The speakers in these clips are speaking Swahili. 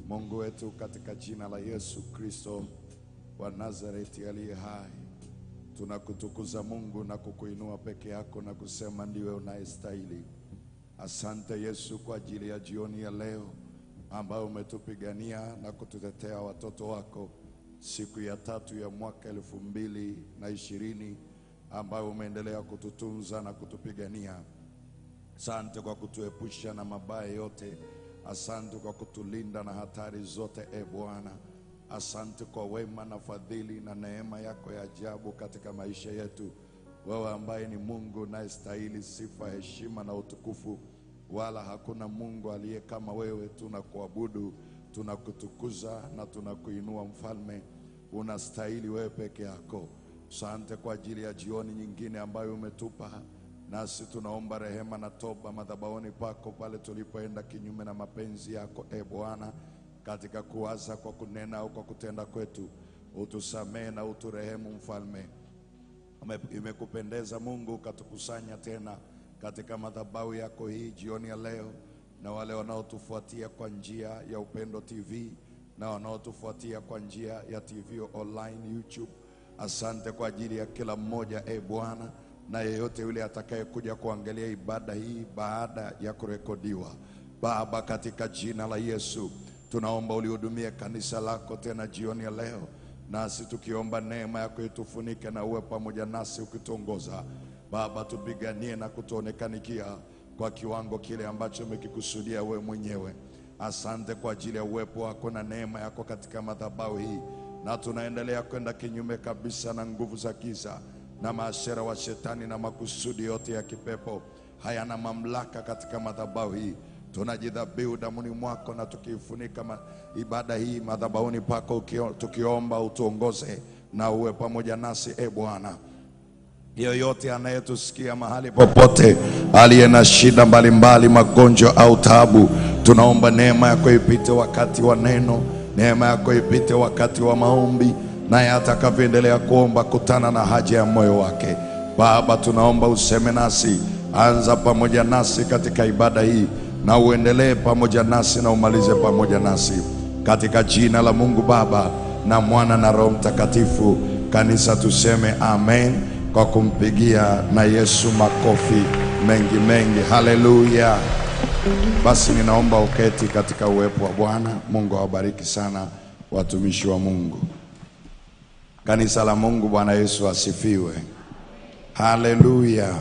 Mungu wetu, katika jina la Yesu Kristo wa Nazareti aliye hai, tunakutukuza Mungu na kukuinua peke yako na kusema ndiwe unayestahili. Asante Yesu kwa ajili ya jioni ya leo ambayo umetupigania na kututetea watoto wako siku ya tatu ya mwaka elfu mbili na ishirini ambayo umeendelea kututunza na kutupigania. Asante kwa kutuepusha na mabaya yote. Asante kwa kutulinda na hatari zote, e Bwana. Asante kwa wema na fadhili na neema yako ya ajabu katika maisha yetu, wewe ambaye ni Mungu unayestahili sifa, heshima na utukufu, wala hakuna Mungu aliye kama wewe. Tunakuabudu, tunakutukuza na tunakuinua Mfalme, unastahili wewe peke yako. Asante kwa ajili ya jioni nyingine ambayo umetupa nasi tunaomba rehema na toba madhabahuni pako pale tulipoenda kinyume na mapenzi yako, e Bwana, katika kuwaza, kwa kunena au kwa kutenda kwetu, utusamehe na uturehemu Mfalme. Ime- Imekupendeza Mungu ukatukusanya tena katika madhabahu yako hii jioni ya leo, na wale wanaotufuatia kwa njia ya Upendo TV na wanaotufuatia kwa njia ya TV online YouTube. Asante kwa ajili ya kila mmoja e Bwana, na yeyote yule atakayekuja kuangalia ibada hii baada ya kurekodiwa. Baba, katika jina la Yesu tunaomba ulihudumie kanisa lako tena jioni ya leo, nasi tukiomba neema yako itufunike na uwe pamoja nasi ukituongoza. Baba, tupiganie na kutuonekanikia kwa kiwango kile ambacho umekikusudia wewe mwenyewe. Asante kwa ajili ya uwepo wako na neema yako katika madhabahu hii, na tunaendelea kwenda kinyume kabisa na nguvu za giza na maashera wa shetani na makusudi yote ya kipepo hayana mamlaka katika madhabahu hii. Tunajidhabihu damuni mwako na tukiifunika ma, ibada hii madhabahuni pako ukio, tukiomba utuongoze na uwe pamoja nasi e Bwana yoyote anayetusikia mahali popote, aliye na shida mbalimbali, magonjwa au taabu, tunaomba neema yako ipite wakati wa neno, neema yako ipite wakati wa maombi, naye atakavyoendelea kuomba, kutana na haja ya moyo wake. Baba, tunaomba useme nasi, anza pamoja nasi katika ibada hii, na uendelee pamoja nasi na umalize pamoja nasi, katika jina la Mungu Baba na Mwana na Roho Mtakatifu. Kanisa tuseme amen kwa kumpigia na Yesu makofi mengi mengi. Haleluya! Basi ninaomba uketi katika uwepo wa Bwana. Mungu awabariki sana watumishi wa Mungu, kanisa la Mungu. Bwana Yesu asifiwe. Haleluya!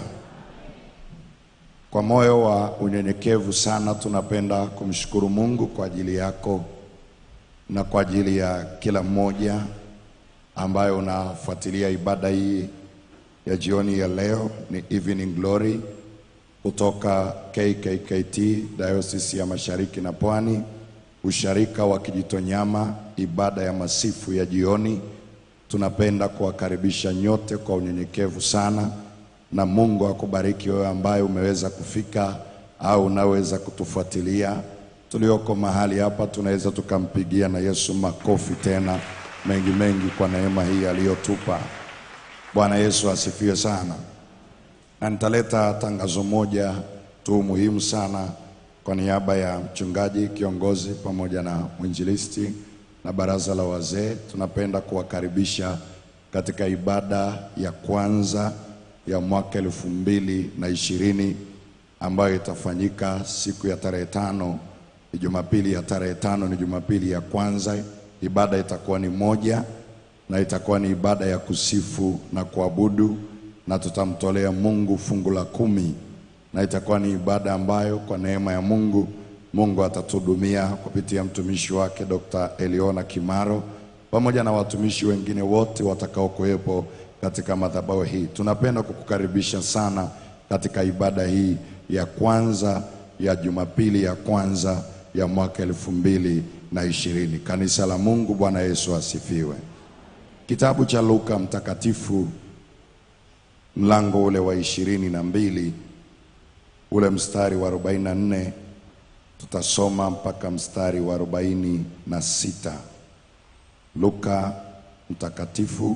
Kwa moyo wa unyenyekevu sana tunapenda kumshukuru Mungu kwa ajili yako na kwa ajili ya kila mmoja ambayo unafuatilia ibada hii ya jioni ya leo. Ni Evening Glory kutoka KKKT Diocese ya Mashariki na Pwani, usharika wa Kijitonyama, ibada ya masifu ya jioni. Tunapenda kuwakaribisha nyote kwa unyenyekevu sana, na Mungu akubariki wewe ambaye umeweza kufika au unaweza kutufuatilia. Tulioko mahali hapa tunaweza tukampigia na Yesu makofi tena mengi mengi kwa neema hii aliyotupa. Bwana Yesu asifiwe sana. Na nitaleta tangazo moja tu muhimu sana kwa niaba ya mchungaji kiongozi pamoja na mwinjilisti na baraza la wazee. Tunapenda kuwakaribisha katika ibada ya kwanza ya mwaka elfu mbili na ishirini ambayo itafanyika siku ya tarehe tano ni Jumapili ya tarehe tano ni Jumapili ya kwanza. Ibada itakuwa ni moja na itakuwa ni ibada ya kusifu na kuabudu, na tutamtolea Mungu fungu la kumi, na itakuwa ni ibada ambayo kwa neema ya Mungu, Mungu atatuhudumia kupitia mtumishi wake Dr. Eliona Kimaro pamoja na watumishi wengine wote watakaokuwepo katika madhabahu hii. Tunapenda kukukaribisha sana katika ibada hii ya kwanza ya Jumapili ya kwanza ya mwaka elfu mbili na ishirini. Kanisa la Mungu, Bwana Yesu asifiwe. Kitabu cha Luka mtakatifu mlango ule wa ishirini na mbili ule mstari wa arobaini na nne tutasoma mpaka mstari wa arobaini na sita Luka mtakatifu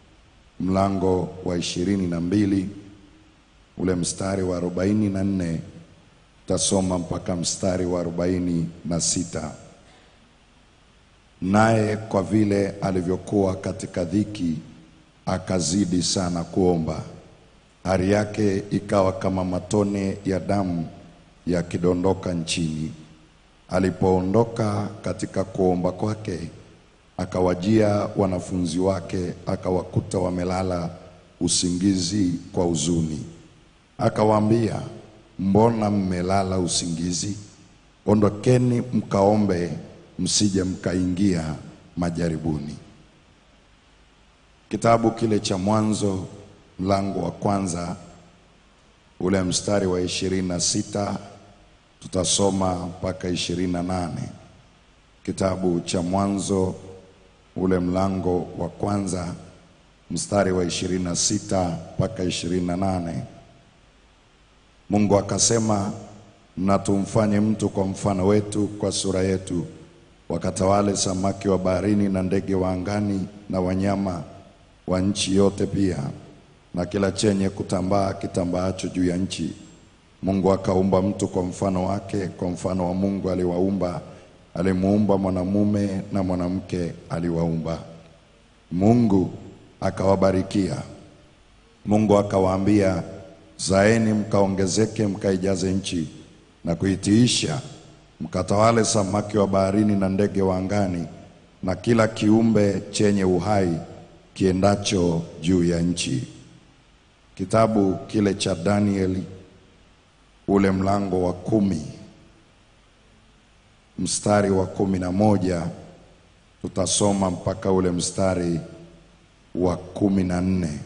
mlango wa ishirini na mbili ule mstari wa arobaini na nne tutasoma mpaka mstari wa arobaini na sita naye kwa vile alivyokuwa katika dhiki akazidi sana kuomba. Hari yake ikawa kama matone ya damu yakidondoka nchini. Alipoondoka katika kuomba kwake, akawajia wanafunzi wake, akawakuta wamelala usingizi kwa huzuni. Akawaambia, mbona mmelala usingizi? Ondokeni mkaombe, msije mkaingia majaribuni. Kitabu kile cha Mwanzo mlango wa kwanza ule mstari wa ishirini na sita tutasoma mpaka ishirini na nane. Kitabu cha Mwanzo ule mlango wa kwanza mstari wa ishirini na sita mpaka ishirini na nane. Mungu akasema, na tumfanye mtu kwa mfano wetu, kwa sura yetu, wakatawale samaki wa baharini na ndege wa angani na wanyama wa nchi yote pia na kila chenye kutambaa kitambaacho juu ya nchi. Mungu akaumba mtu kwa mfano wake, kwa mfano wa Mungu aliwaumba, alimuumba mwanamume na mwanamke aliwaumba. Mungu akawabarikia. Mungu akawaambia, zaeni mkaongezeke, mkaijaze nchi na kuitiisha, mkatawale samaki wa baharini na ndege wa angani na kila kiumbe chenye uhai kiendacho juu ya nchi. Kitabu kile cha Danieli ule mlango wa kumi mstari wa kumi na moja tutasoma mpaka ule mstari wa kumi na nne.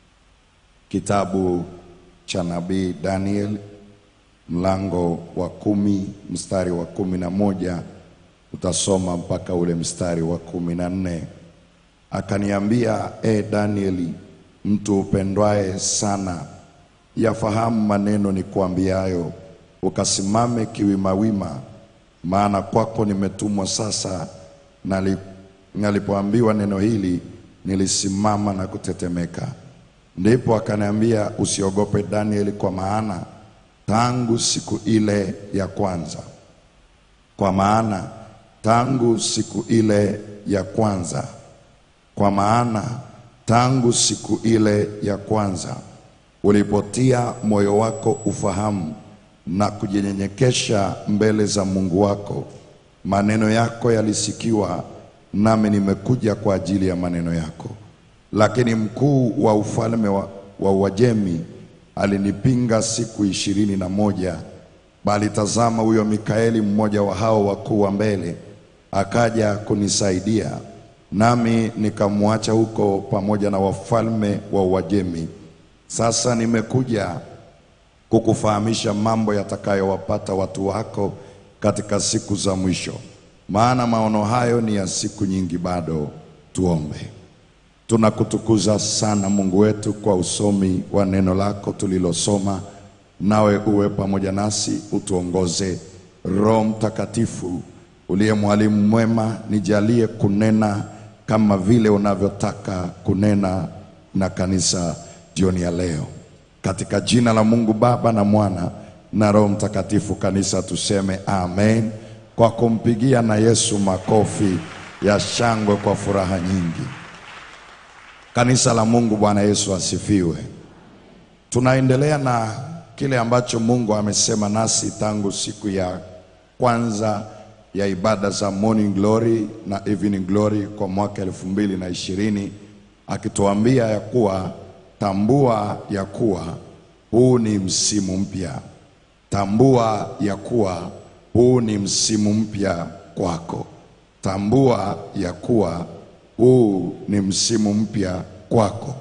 Kitabu cha nabii Daniel mlango wa kumi mstari wa kumi na moja tutasoma mpaka ule mstari wa kumi na nne. Akaniambia, e Danieli, mtu upendwaye sana, yafahamu maneno ni kuambiayo, ukasimame kiwimawima, maana kwako nimetumwa sasa. Nali- Nalipoambiwa neno hili, nilisimama na kutetemeka. Ndipo akaniambia, usiogope Danieli, kwa maana tangu siku ile ya kwanza kwa maana tangu siku ile ya kwanza, kwa maana tangu siku ile ya kwanza ulipotia moyo wako ufahamu na kujinyenyekesha mbele za Mungu wako, maneno yako yalisikiwa, nami nimekuja kwa ajili ya maneno yako. Lakini mkuu wa ufalme wa, wa Uajemi alinipinga siku ishirini na moja bali tazama, huyo Mikaeli mmoja wa hao wakuu wa mbele akaja kunisaidia, nami nikamwacha huko pamoja na wafalme wa Uajemi. Sasa nimekuja kukufahamisha mambo yatakayowapata watu wako katika siku za mwisho, maana maono hayo ni ya siku nyingi bado. Tuombe. Tunakutukuza sana Mungu wetu kwa usomi wa neno lako tulilosoma, nawe uwe pamoja nasi, utuongoze. Roho Mtakatifu uliye mwalimu mwema, nijalie kunena kama vile unavyotaka kunena na kanisa jioni ya leo, katika jina la Mungu Baba na Mwana na Roho Mtakatifu. Kanisa tuseme amen, kwa kumpigia na Yesu makofi ya shangwe kwa furaha nyingi. Kanisa la Mungu, Bwana Yesu asifiwe. Tunaendelea na kile ambacho Mungu amesema nasi tangu siku ya kwanza ya ibada za Morning Glory na Evening Glory kwa mwaka elfu mbili na ishirini akituambia ya kuwa tambua ya kuwa huu ni msimu mpya. Tambua ya kuwa huu ni msimu mpya kwako. Tambua ya kuwa huu ni msimu mpya kwako.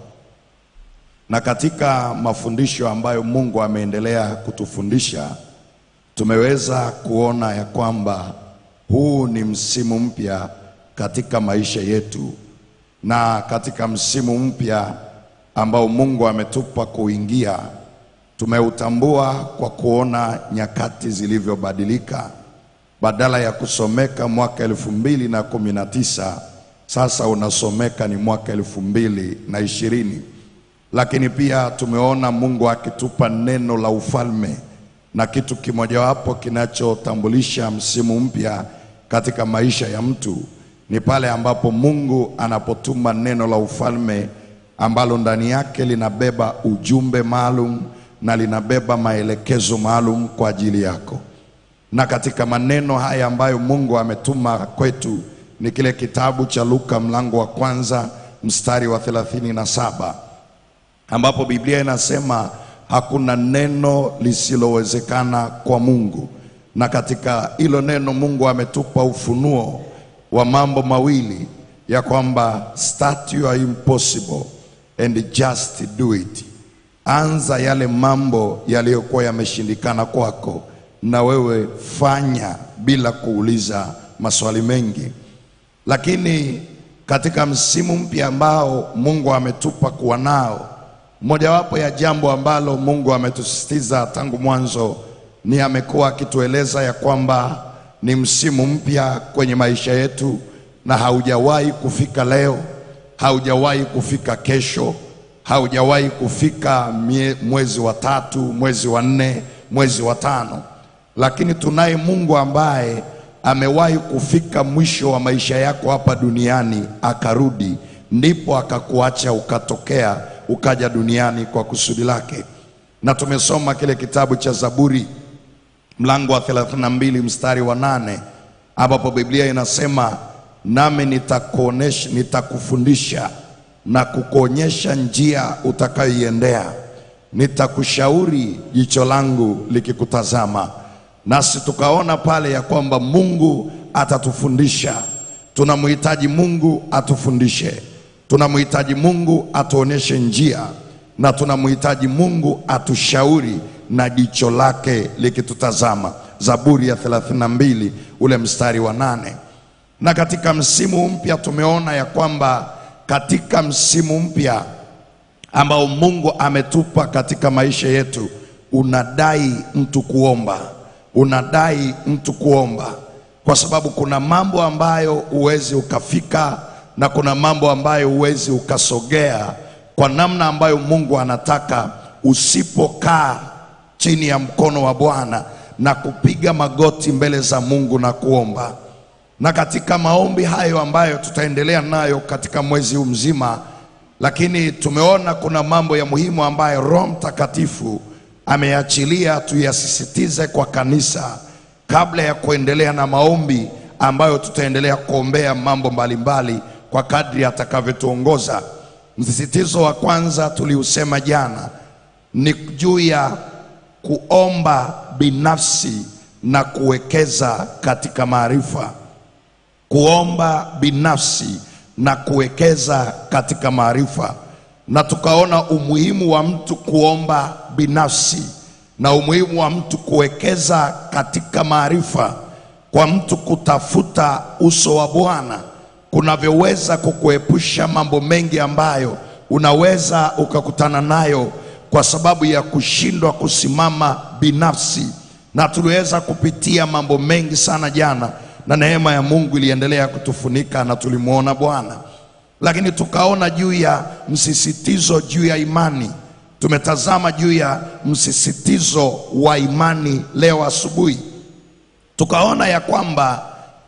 Na katika mafundisho ambayo Mungu ameendelea kutufundisha, tumeweza kuona ya kwamba huu ni msimu mpya katika maisha yetu, na katika msimu mpya ambao Mungu ametupa kuingia, tumeutambua kwa kuona nyakati zilivyobadilika. Badala ya kusomeka mwaka elfu mbili na kumi na tisa sasa unasomeka ni mwaka elfu mbili na ishirini. Lakini pia tumeona Mungu akitupa neno la ufalme, na kitu kimojawapo kinachotambulisha msimu mpya katika maisha ya mtu ni pale ambapo Mungu anapotuma neno la ufalme ambalo ndani yake linabeba ujumbe maalum na linabeba maelekezo maalum kwa ajili yako. Na katika maneno haya ambayo Mungu ametuma kwetu ni kile kitabu cha Luka mlango wa kwanza mstari wa thelathini na saba ambapo Biblia inasema hakuna neno lisilowezekana kwa Mungu, na katika hilo neno Mungu ametupa ufunuo wa mambo mawili ya kwamba start your impossible and just do it. Anza yale mambo yaliyokuwa yameshindikana kwako, na wewe fanya bila kuuliza maswali mengi. Lakini katika msimu mpya ambao Mungu ametupa kuwa nao, mojawapo ya jambo ambalo Mungu ametusisitiza tangu mwanzo ni amekuwa akitueleza ya kwamba ni msimu mpya kwenye maisha yetu, na haujawahi kufika leo, haujawahi kufika kesho, haujawahi kufika mie, mwezi wa tatu, mwezi wa nne, mwezi wa tano, lakini tunaye Mungu ambaye amewahi kufika mwisho wa maisha yako hapa duniani akarudi, ndipo akakuacha ukatokea ukaja duniani kwa kusudi lake. Na tumesoma kile kitabu cha Zaburi mlango wa 32 mstari wa nane ambapo Biblia inasema nami nitakuonesha, nitakufundisha na kukuonyesha njia utakayoiendea, nitakushauri jicho langu likikutazama. Nasi tukaona pale ya kwamba Mungu atatufundisha. Tunamhitaji Mungu atufundishe, tunamhitaji Mungu atuoneshe njia, na tunamhitaji Mungu atushauri na jicho lake likitutazama. Zaburi ya 32 ule mstari wa nane. Na katika msimu mpya tumeona ya kwamba katika msimu mpya ambao Mungu ametupa katika maisha yetu, unadai mtu kuomba, unadai mtu kuomba, kwa sababu kuna mambo ambayo huwezi ukafika na kuna mambo ambayo huwezi ukasogea kwa namna ambayo Mungu anataka usipokaa chini ya mkono wa Bwana na kupiga magoti mbele za Mungu na kuomba. Na katika maombi hayo ambayo tutaendelea nayo katika mwezi huu mzima, lakini tumeona kuna mambo ya muhimu ambayo Roho Mtakatifu ameachilia tuyasisitize kwa kanisa kabla ya kuendelea na maombi ambayo tutaendelea kuombea mambo mbalimbali kwa kadri atakavyotuongoza. Msisitizo wa kwanza tuliusema jana ni juu ya kuomba binafsi na kuwekeza katika maarifa. Kuomba binafsi na kuwekeza katika maarifa, na tukaona umuhimu wa mtu kuomba binafsi na umuhimu wa mtu kuwekeza katika maarifa, kwa mtu kutafuta uso wa Bwana kunavyoweza kukuepusha mambo mengi ambayo unaweza ukakutana nayo kwa sababu ya kushindwa kusimama binafsi. Na tuliweza kupitia mambo mengi sana jana, na neema ya Mungu iliendelea kutufunika na tulimwona Bwana. Lakini tukaona juu ya msisitizo juu ya imani. Tumetazama juu ya msisitizo wa imani leo asubuhi, tukaona ya kwamba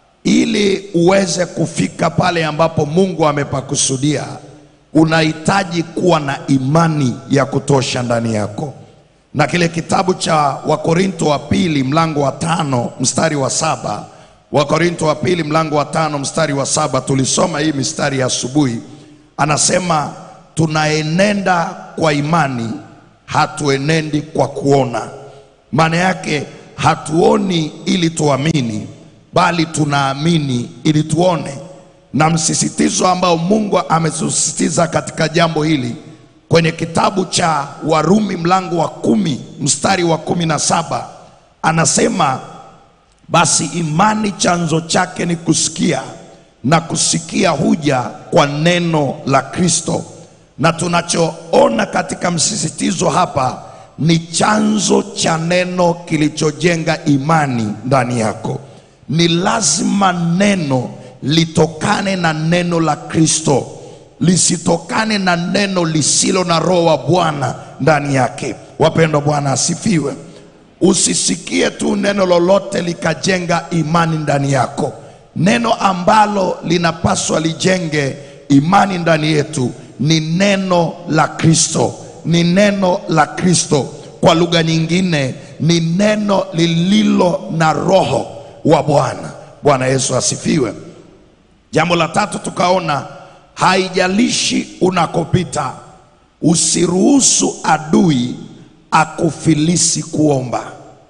ili uweze kufika pale ambapo Mungu amepakusudia unahitaji kuwa na imani ya kutosha ndani yako. Na kile kitabu cha Wakorinto wa pili mlango wa tano mstari wa saba Wakorinto wa pili mlango wa tano mstari wa saba tulisoma hii mistari ya asubuhi. Anasema tunaenenda kwa imani, hatuenendi kwa kuona. Maana yake hatuoni ili tuamini, bali tunaamini ili tuone na msisitizo ambao Mungu amesisitiza katika jambo hili kwenye kitabu cha Warumi mlango wa kumi mstari wa kumi na saba anasema basi imani chanzo chake ni kusikia na kusikia huja kwa neno la Kristo. Na tunachoona katika msisitizo hapa ni chanzo cha neno kilichojenga imani ndani yako. Ni lazima neno litokane na neno la Kristo, lisitokane na neno lisilo na roho wa Bwana ndani yake. Wapendwa, Bwana asifiwe. Usisikie tu neno lolote likajenga imani ndani yako. neno ambalo linapaswa lijenge imani ndani yetu ni neno la Kristo, ni neno la Kristo. Kwa lugha nyingine, ni neno lililo na roho wa Bwana. Bwana Yesu asifiwe. Jambo la tatu tukaona, haijalishi unakopita, usiruhusu adui akufilisi kuomba.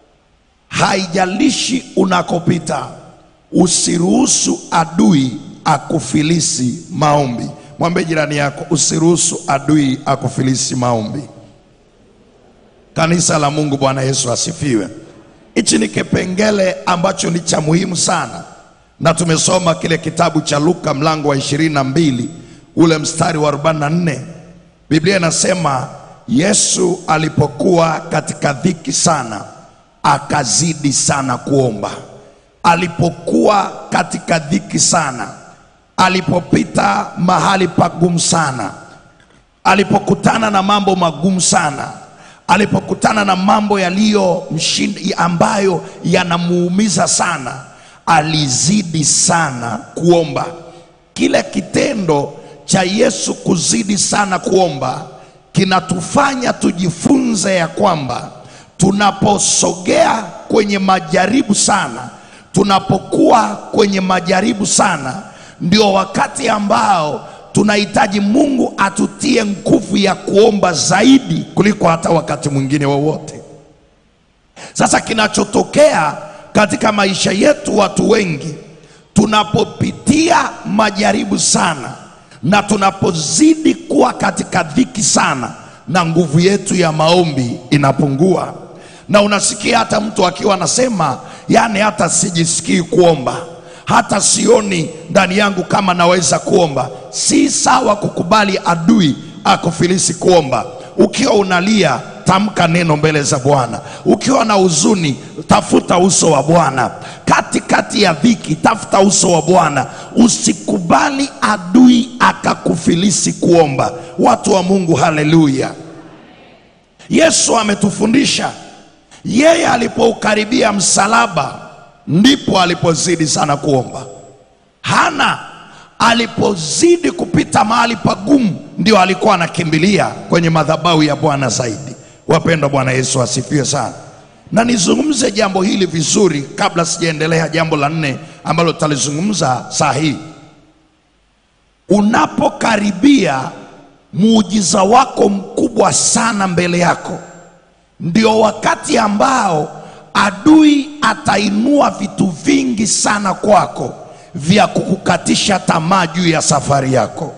Haijalishi unakopita, usiruhusu adui akufilisi maombi. Mwambie jirani yako, usiruhusu adui akufilisi maombi. Kanisa la Mungu, Bwana Yesu asifiwe. Hichi ni kipengele ambacho ni cha muhimu sana, na tumesoma kile kitabu cha Luka mlango wa ishirini na mbili ule mstari wa 44. Biblia inasema Yesu alipokuwa katika dhiki sana, akazidi sana kuomba. Alipokuwa katika dhiki sana, alipopita mahali pagumu sana, alipokutana na mambo magumu sana, alipokutana na mambo yaliyo mshindi ambayo yanamuumiza sana, alizidi sana kuomba. Kile kitendo cha Yesu kuzidi sana kuomba kinatufanya tujifunze ya kwamba tunaposogea kwenye majaribu sana, tunapokuwa kwenye majaribu sana, ndio wakati ambao tunahitaji Mungu atutie nguvu ya kuomba zaidi kuliko hata wakati mwingine wowote. Sasa kinachotokea katika maisha yetu, watu wengi tunapopitia majaribu sana na tunapozidi kuwa katika dhiki sana, na nguvu yetu ya maombi inapungua, na unasikia hata mtu akiwa anasema, yani hata sijisikii kuomba, hata sioni ndani yangu kama naweza kuomba. Si sawa kukubali adui akufilisi kuomba. Ukiwa unalia tamka neno mbele za Bwana. Ukiwa na huzuni, tafuta uso wa Bwana. Katikati ya dhiki, tafuta uso wa Bwana. Usikubali adui akakufilisi kuomba. Watu wa Mungu, haleluya! Yesu ametufundisha, yeye alipoukaribia msalaba ndipo alipozidi sana kuomba. Hana alipozidi kupita mahali pagumu, ndio alikuwa anakimbilia kwenye madhabahu ya Bwana zaidi. Wapendwa, Bwana Yesu asifiwe sana. Na nizungumze jambo hili vizuri kabla sijaendelea jambo la nne ambalo tutalizungumza saa hii. Unapokaribia muujiza wako mkubwa sana mbele yako, ndio wakati ambao adui atainua vitu vingi sana kwako vya kukukatisha tamaa juu ya safari yako.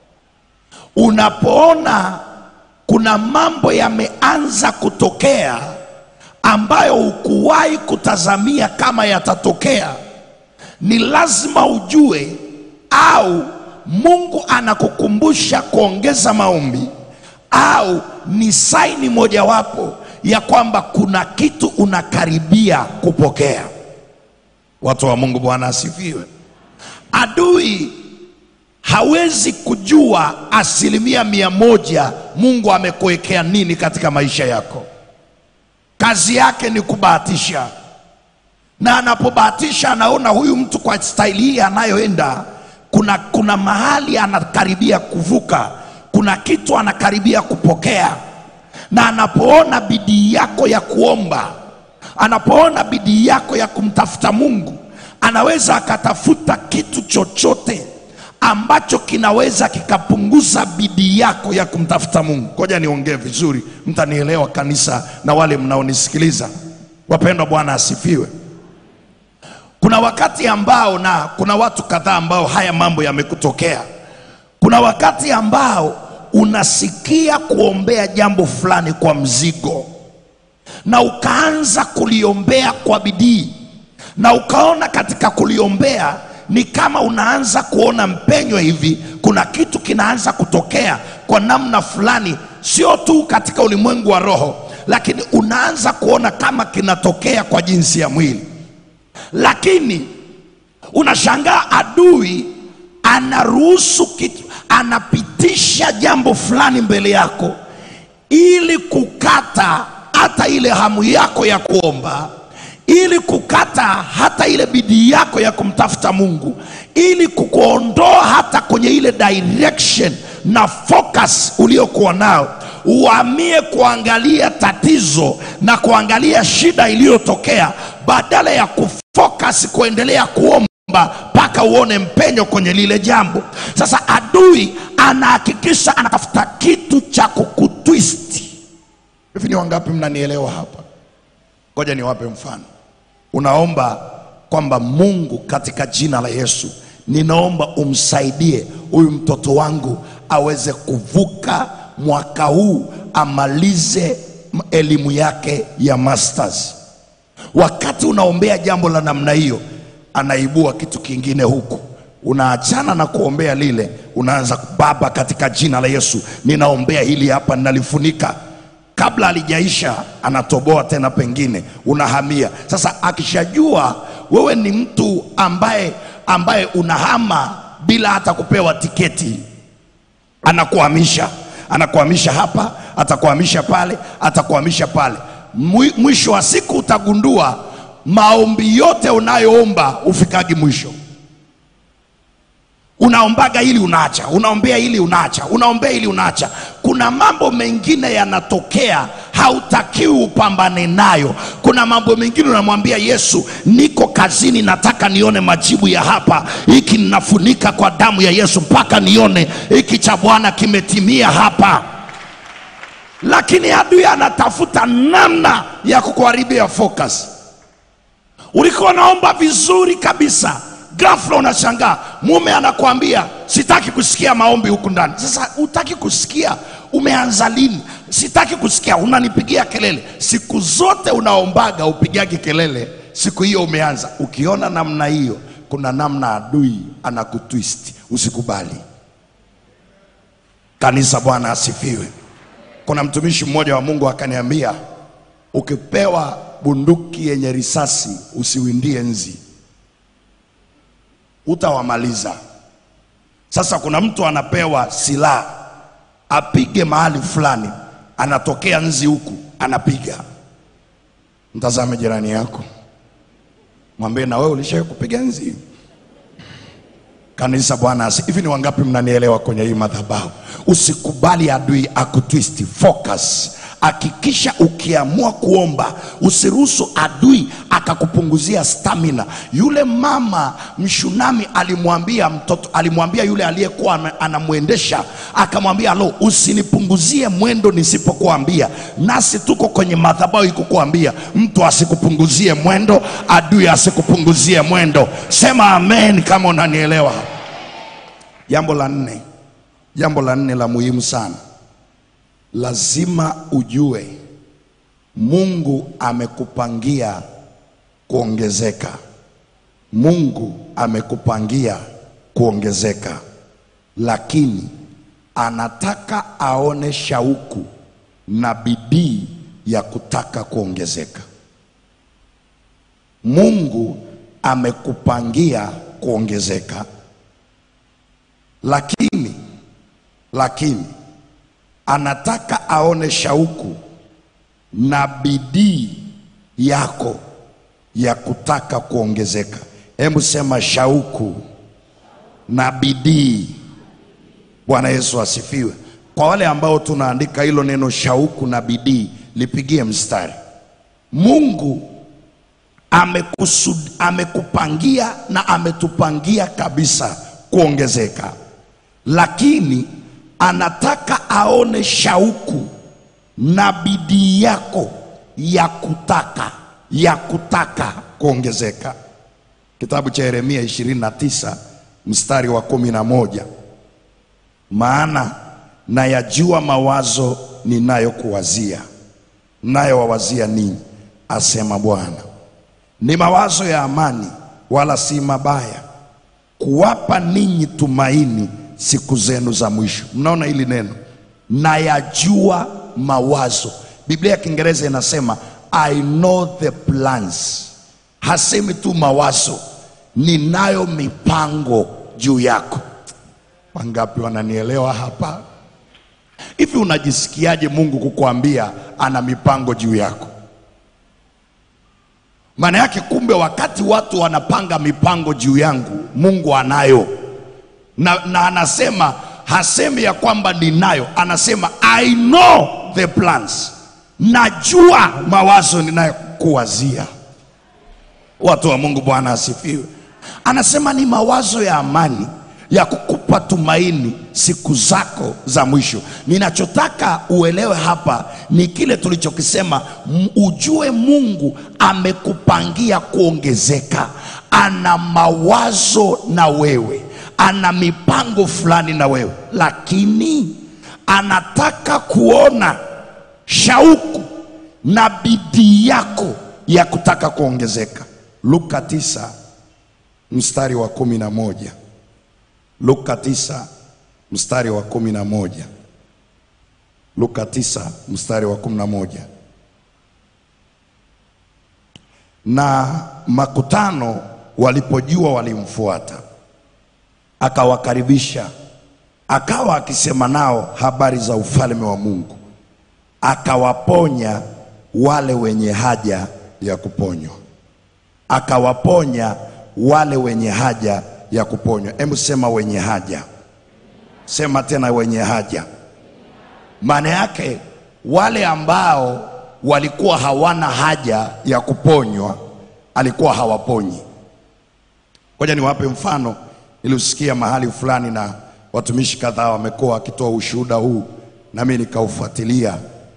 Unapoona kuna mambo yameanza kutokea ambayo hukuwahi kutazamia kama yatatokea, ni lazima ujue au Mungu anakukumbusha kuongeza maombi au ni saini mojawapo ya kwamba kuna kitu unakaribia kupokea. Watu wa Mungu, Bwana asifiwe. Adui hawezi kujua asilimia mia moja Mungu amekuwekea nini katika maisha yako. Kazi yake ni kubahatisha, na anapobahatisha anaona huyu mtu kwa staili hii anayoenda, kuna, kuna mahali anakaribia kuvuka, kuna kitu anakaribia kupokea, na anapoona bidii yako ya kuomba, anapoona bidii yako ya kumtafuta Mungu, anaweza akatafuta kitu chochote ambacho kinaweza kikapunguza bidii yako ya kumtafuta Mungu. Ngoja niongee vizuri, mtanielewa kanisa na wale mnaonisikiliza. Wapendwa, Bwana asifiwe. Kuna wakati ambao, na kuna watu kadhaa ambao haya mambo yamekutokea. Kuna wakati ambao unasikia kuombea jambo fulani kwa mzigo, na ukaanza kuliombea kwa bidii, na ukaona katika kuliombea ni kama unaanza kuona mpenyo hivi, kuna kitu kinaanza kutokea kwa namna fulani, sio tu katika ulimwengu wa roho, lakini unaanza kuona kama kinatokea kwa jinsi ya mwili, lakini unashangaa adui anaruhusu kitu, anapitisha jambo fulani mbele yako ili kukata hata ile hamu yako ya kuomba ili kukata hata ile bidii yako ya kumtafuta Mungu, ili kukuondoa hata kwenye ile direction na focus uliokuwa nao, uhamie kuangalia tatizo na kuangalia shida iliyotokea badala ya kufocus kuendelea kuomba mpaka uone mpenyo kwenye lile jambo. Sasa adui anahakikisha anatafuta kitu cha kukutwist. Hivi ni wangapi mnanielewa hapa? Ngoja niwape mfano. Unaomba kwamba Mungu, katika jina la Yesu, ninaomba umsaidie huyu mtoto wangu aweze kuvuka mwaka huu, amalize m- elimu yake ya masters. Wakati unaombea jambo la namna hiyo, anaibua kitu kingine huku unaachana na kuombea lile, unaanza Baba, katika jina la Yesu ninaombea hili hapa, ninalifunika kabla halijaisha, anatoboa tena, pengine unahamia sasa. Akishajua wewe ni mtu ambaye ambaye unahama bila hata kupewa tiketi, anakuhamisha anakuhamisha hapa, atakuhamisha pale, atakuhamisha pale. Mwi- Mwisho wa siku utagundua maombi yote unayoomba ufikagi mwisho unaombaga ili unaacha, unaombea ili unaacha, unaombea ili unaacha. Kuna mambo mengine yanatokea, hautakiwi upambane nayo. Kuna mambo mengine unamwambia Yesu, niko kazini, nataka nione majibu ya hapa. Hiki ninafunika kwa damu ya Yesu mpaka nione hiki cha Bwana kimetimia hapa. Lakini adui anatafuta namna ya kukuharibia focus. Ulikuwa unaomba vizuri kabisa, ghafla unashangaa mume anakuambia sitaki kusikia maombi huku ndani. Sasa utaki kusikia, umeanza lini? Sitaki kusikia, unanipigia kelele. Siku zote unaombaga upigagi kelele, siku hiyo umeanza. Ukiona namna hiyo, kuna namna adui anakutwist. Usikubali. Kanisa, Bwana asifiwe. Kuna mtumishi mmoja wa Mungu akaniambia, ukipewa bunduki yenye risasi usiwindie nzi, utawamaliza. Sasa kuna mtu anapewa silaha apige mahali fulani, anatokea nzi huku anapiga. Mtazame jirani yako, mwambie na wewe ulishawahi kupiga nzi. Kanisa, Bwana asi. Hivi ni wangapi mnanielewa kwenye hii madhabahu? Usikubali adui akutwist focus. Hakikisha ukiamua kuomba, usiruhusu adui akakupunguzia stamina. Yule mama mshunami alimwambia mtoto, alimwambia yule aliyekuwa ana- anamwendesha, akamwambia lo, usinipunguzie mwendo nisipokuambia. Nasi tuko kwenye madhabahu ikukuambia, mtu asikupunguzie mwendo, adui asikupunguzie mwendo. Sema amen kama unanielewa. Jambo la nne, jambo la nne la muhimu sana, lazima ujue Mungu amekupangia kuongezeka. Mungu amekupangia kuongezeka, lakini anataka aone shauku na bidii ya kutaka kuongezeka. Mungu amekupangia kuongezeka, lakini lakini anataka aone shauku na bidii yako ya kutaka kuongezeka. Hebu sema shauku na bidii. Bwana Yesu asifiwe. Kwa wale ambao tunaandika hilo neno shauku na bidii, lipigie mstari. Mungu amekusud, amekupangia na ametupangia kabisa kuongezeka, lakini anataka aone shauku na bidii yako ya kutaka ya kutaka kuongezeka. Kitabu cha Yeremia 29 mstari wa kumi na moja maana nayajua mawazo ninayokuwazia, nayowawazia ninyi, asema Bwana, ni mawazo ya amani, wala si mabaya, kuwapa ninyi tumaini siku zenu za mwisho. Mnaona hili neno nayajua mawazo. Biblia ya Kiingereza inasema I know the plans. Hasemi tu mawazo, ninayo mipango juu yako. Wangapi wananielewa hapa? Hivi unajisikiaje Mungu kukuambia ana mipango juu yako? maana yake kumbe wakati watu wanapanga mipango juu yangu mungu anayo na, na anasema hasemi ya kwamba ninayo anasema i know the plans najua mawazo ninayokuwazia watu wa mungu bwana asifiwe anasema ni mawazo ya amani ya kukupa tumaini siku zako za mwisho ninachotaka uelewe hapa ni kile tulichokisema m- ujue mungu amekupangia kuongezeka ana mawazo na wewe ana mipango fulani na wewe lakini anataka kuona shauku na bidii yako ya kutaka kuongezeka luka 9 mstari wa kumi na moja luka 9 mstari wa kumi na moja luka 9 mstari wa kumi na moja na makutano walipojua walimfuata akawakaribisha akawa akisema nao habari za ufalme wa mungu akawaponya wale wenye haja ya kuponywa akawaponya wale wenye haja ya kuponywa hebu sema wenye haja sema tena wenye haja maana yake wale ambao walikuwa hawana haja ya kuponywa alikuwa hawaponyi ngoja niwape mfano niliusikia mahali fulani na watumishi kadhaa wamekuwa wakitoa ushuhuda huu nami nikaufuatilia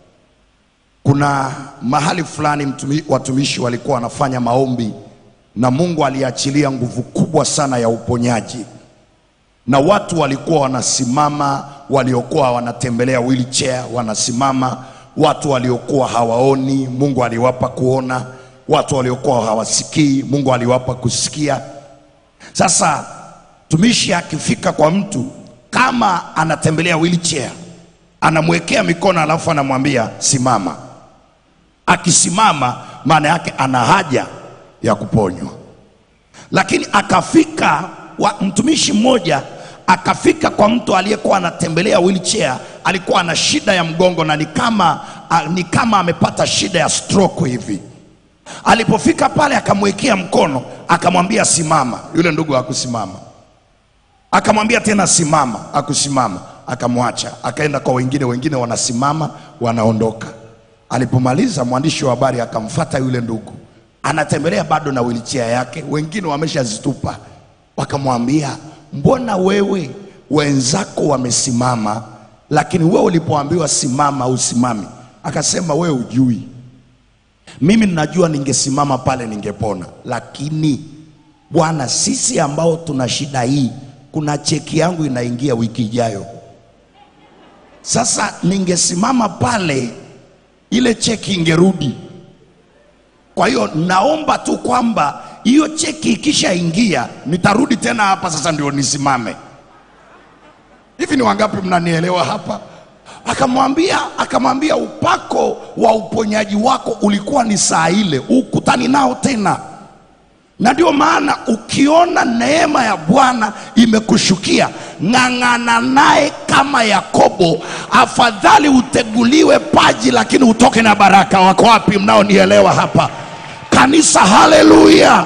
kuna mahali fulani mtumi, watumishi walikuwa wanafanya maombi na mungu aliachilia nguvu kubwa sana ya uponyaji na watu walikuwa wanasimama waliokuwa wanatembelea wheelchair wanasimama watu waliokuwa hawaoni mungu aliwapa kuona watu waliokuwa hawasikii mungu aliwapa kusikia sasa tumishi akifika kwa mtu kama anatembelea wheelchair anamwekea mikono alafu anamwambia simama akisimama maana yake ana haja ya kuponywa lakini akafika wa, mtumishi mmoja akafika kwa mtu aliyekuwa anatembelea wheelchair alikuwa ana shida ya mgongo na ni kama a, ni kama amepata shida ya stroke hivi alipofika pale akamwekea mkono akamwambia simama yule ndugu hakusimama akamwambia tena simama akusimama akamwacha akaenda kwa wengine wengine wanasimama wanaondoka alipomaliza mwandishi wa habari akamfata yule ndugu anatembelea bado na wilichia yake wengine wameshazitupa wakamwambia mbona wewe wenzako wamesimama lakini wewe ulipoambiwa simama usimami akasema wewe ujui mimi ninajua ningesimama pale ningepona lakini bwana sisi ambao tuna shida hii kuna cheki yangu inaingia wiki ijayo sasa ningesimama pale ile cheki ingerudi kwa hiyo naomba tu kwamba hiyo cheki ikishaingia nitarudi tena hapa sasa ndio nisimame hivi ni wangapi mnanielewa hapa akamwambia akamwambia upako wa uponyaji wako ulikuwa ni saa ile ukutani nao tena na ndio maana ukiona neema ya bwana imekushukia ng'ang'ana naye kama yakobo afadhali uteguliwe paji lakini utoke na baraka wako wapi mnaonielewa hapa kanisa haleluya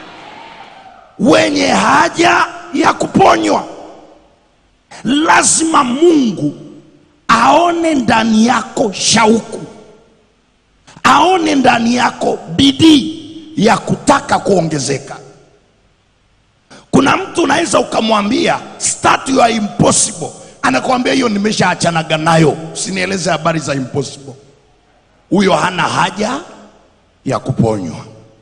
wenye haja ya kuponywa lazima mungu aone ndani yako shauku aone ndani yako bidii ya kutaka kuongezeka kuna mtu unaweza ukamwambia start you are impossible anakuambia hiyo nimeshaachanaga nayo usinieleze habari za impossible huyo hana haja ya kuponywa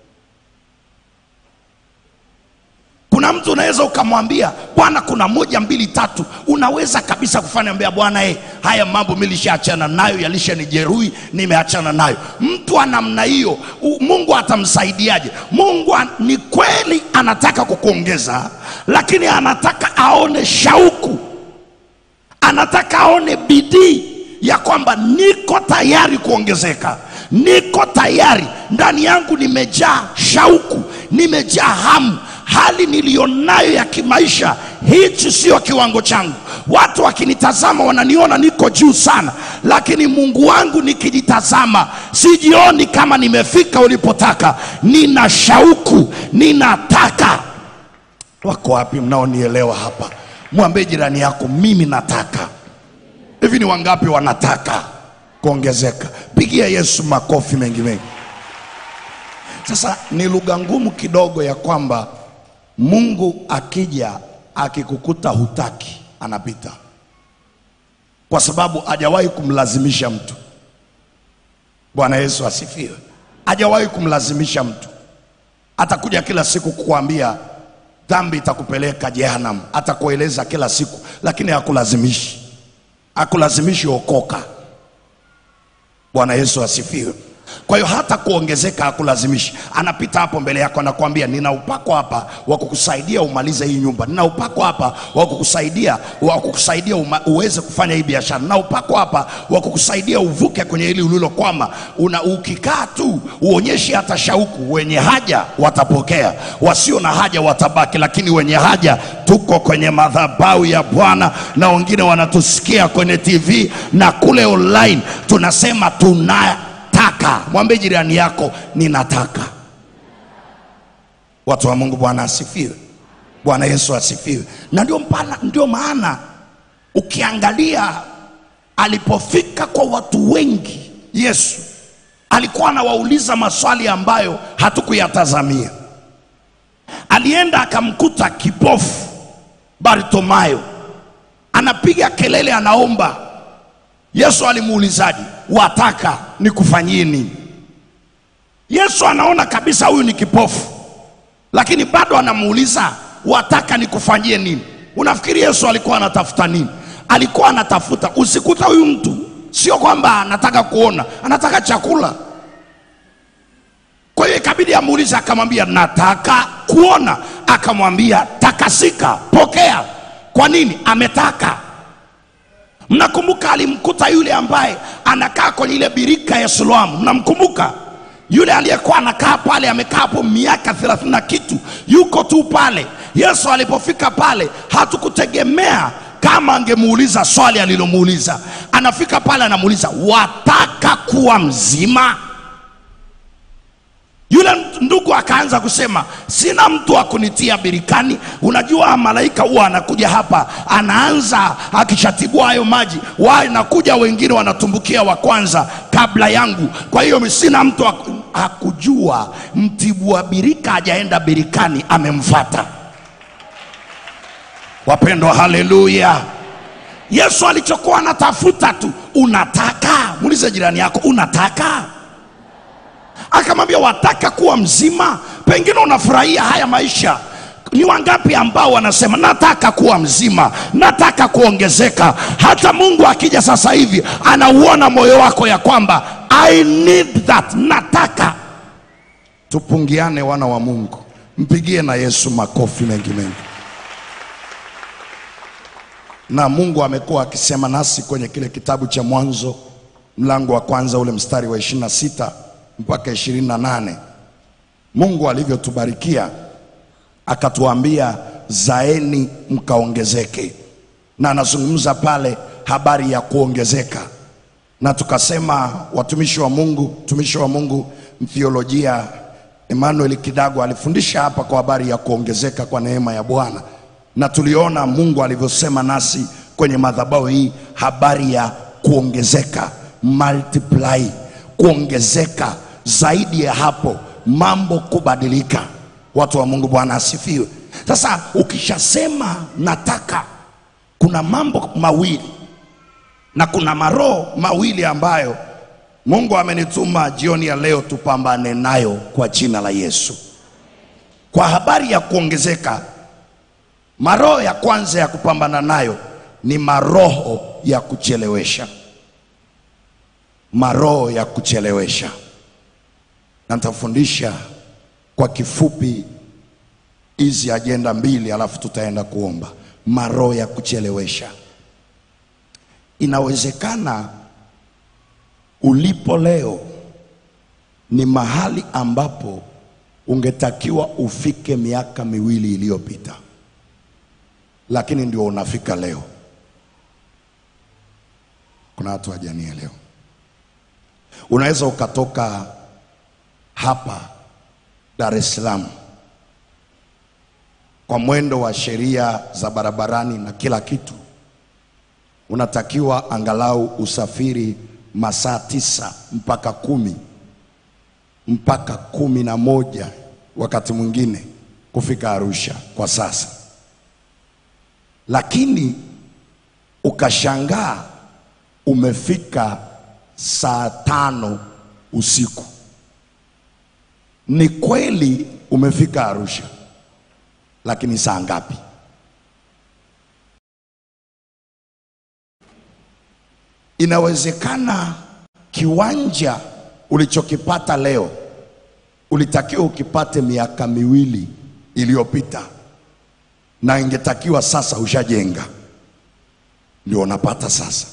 kuna mtu unaweza ukamwambia bwana kuna moja mbili tatu unaweza kabisa kufanya mbea bwana eh, haya mambo milishaachana nayo yalishanijeruhi nimeachana nayo mtu wa namna hiyo u- mungu atamsaidiaje mungu an, ni kweli anataka kukuongeza lakini anataka aone shauku anataka aone bidii ya kwamba niko tayari kuongezeka niko tayari ndani yangu nimejaa shauku nimejaa hamu hali niliyonayo ya kimaisha hichi sio kiwango changu watu wakinitazama wananiona niko juu sana lakini mungu wangu nikijitazama sijioni kama nimefika ulipotaka nina shauku ninataka wako wapi mnaonielewa hapa mwambie jirani yako mimi nataka hivi ni wangapi wanataka kuongezeka pigia yesu makofi mengi mengi sasa ni lugha ngumu kidogo ya kwamba mungu akija akikukuta hutaki anapita kwa sababu hajawahi kumlazimisha mtu bwana yesu asifiwe hajawahi kumlazimisha mtu atakuja kila siku kukuambia dhambi itakupeleka jehanamu atakueleza kila siku lakini hakulazimishi hakulazimishi okoka bwana yesu asifiwe kwa hiyo hata kuongezeka hakulazimishi anapita hapo mbele yako anakuambia nina upako hapa wa kukusaidia umalize hii nyumba nina upako hapa wa kukusaidia wa kukusaidia uma, uweze kufanya hii biashara nina upako hapa wa kukusaidia uvuke kwenye hili ulilokwama una ukikaa tu uonyeshe hata shauku wenye haja watapokea wasio na haja watabaki lakini wenye haja tuko kwenye madhabahu ya bwana na wengine wanatusikia kwenye tv na kule online tunasema tuna nataka mwambie jirani yako ninataka watu wa mungu bwana asifiwe bwana yesu asifiwe na ndio, mpana, ndio maana ukiangalia alipofika kwa watu wengi yesu alikuwa anawauliza maswali ambayo hatukuyatazamia alienda akamkuta kipofu bartomayo anapiga kelele anaomba yesu alimuulizaje wataka nikufanyie nini yesu anaona kabisa huyu ni kipofu lakini bado anamuuliza wataka nikufanyie nini unafikiri yesu alikuwa anatafuta nini alikuwa anatafuta usikuta huyu mtu sio kwamba anataka kuona anataka chakula kwa hiyo ikabidi amuulize akamwambia nataka kuona akamwambia takasika pokea kwa nini ametaka mnakumbuka alimkuta yule ambaye anakaa kwenye ile birika ya siloamu mnamkumbuka yule aliyekuwa anakaa pale amekaa hapo miaka thelathini na kitu yuko tu pale yesu alipofika pale hatukutegemea kama angemuuliza swali alilomuuliza anafika pale anamuuliza wataka kuwa mzima yule ndugu akaanza kusema sina mtu wa kunitia birikani unajua malaika huwa anakuja hapa anaanza akishatibua hayo maji wanakuja wengine wanatumbukia wa kwanza kabla yangu kwa hiyo sina mtu wa... hakujua mtibua birika hajaenda birikani amemfata wapendwa haleluya yesu alichokuwa anatafuta tu unataka muulize jirani yako unataka akamwambia wataka kuwa mzima pengine unafurahia haya maisha ni wangapi ambao wanasema nataka kuwa mzima nataka kuongezeka hata mungu akija sasa hivi anauona moyo wako ya kwamba i need that nataka tupungiane wana wa mungu mpigie na yesu makofi mengi mengi na mungu amekuwa akisema nasi kwenye kile kitabu cha mwanzo mlango wa kwanza ule mstari wa ishirina sita mpaka ishirini na nane mungu alivyotubarikia akatuambia zaeni mkaongezeke na anazungumza pale habari ya kuongezeka na tukasema watumishi wa mungu mtumishi wa mungu mtheolojia emmanuel kidago alifundisha hapa kwa habari ya kuongezeka kwa neema ya bwana na tuliona mungu alivyosema nasi kwenye madhabahu hii habari ya kuongezeka multiply kuongezeka zaidi ya hapo mambo kubadilika watu wa mungu bwana asifiwe sasa ukishasema nataka kuna mambo mawili na kuna maroho mawili ambayo mungu amenituma jioni ya leo tupambane nayo kwa jina la yesu kwa habari ya kuongezeka maroho ya kwanza ya kupambana nayo ni maroho ya kuchelewesha maroho ya kuchelewesha na nitafundisha kwa kifupi hizi ajenda mbili alafu tutaenda kuomba maroho ya kuchelewesha inawezekana ulipo leo ni mahali ambapo ungetakiwa ufike miaka miwili iliyopita, lakini ndio unafika leo. Kuna watu hawajanielewa. Unaweza ukatoka hapa Dar es Salaam kwa mwendo wa sheria za barabarani na kila kitu, unatakiwa angalau usafiri masaa tisa mpaka kumi mpaka kumi na moja wakati mwingine kufika Arusha kwa sasa, lakini ukashangaa umefika saa tano usiku. Ni kweli umefika Arusha, lakini saa ngapi? Inawezekana kiwanja ulichokipata leo ulitakiwa ukipate miaka miwili iliyopita, na ingetakiwa sasa ushajenga, ndio unapata sasa.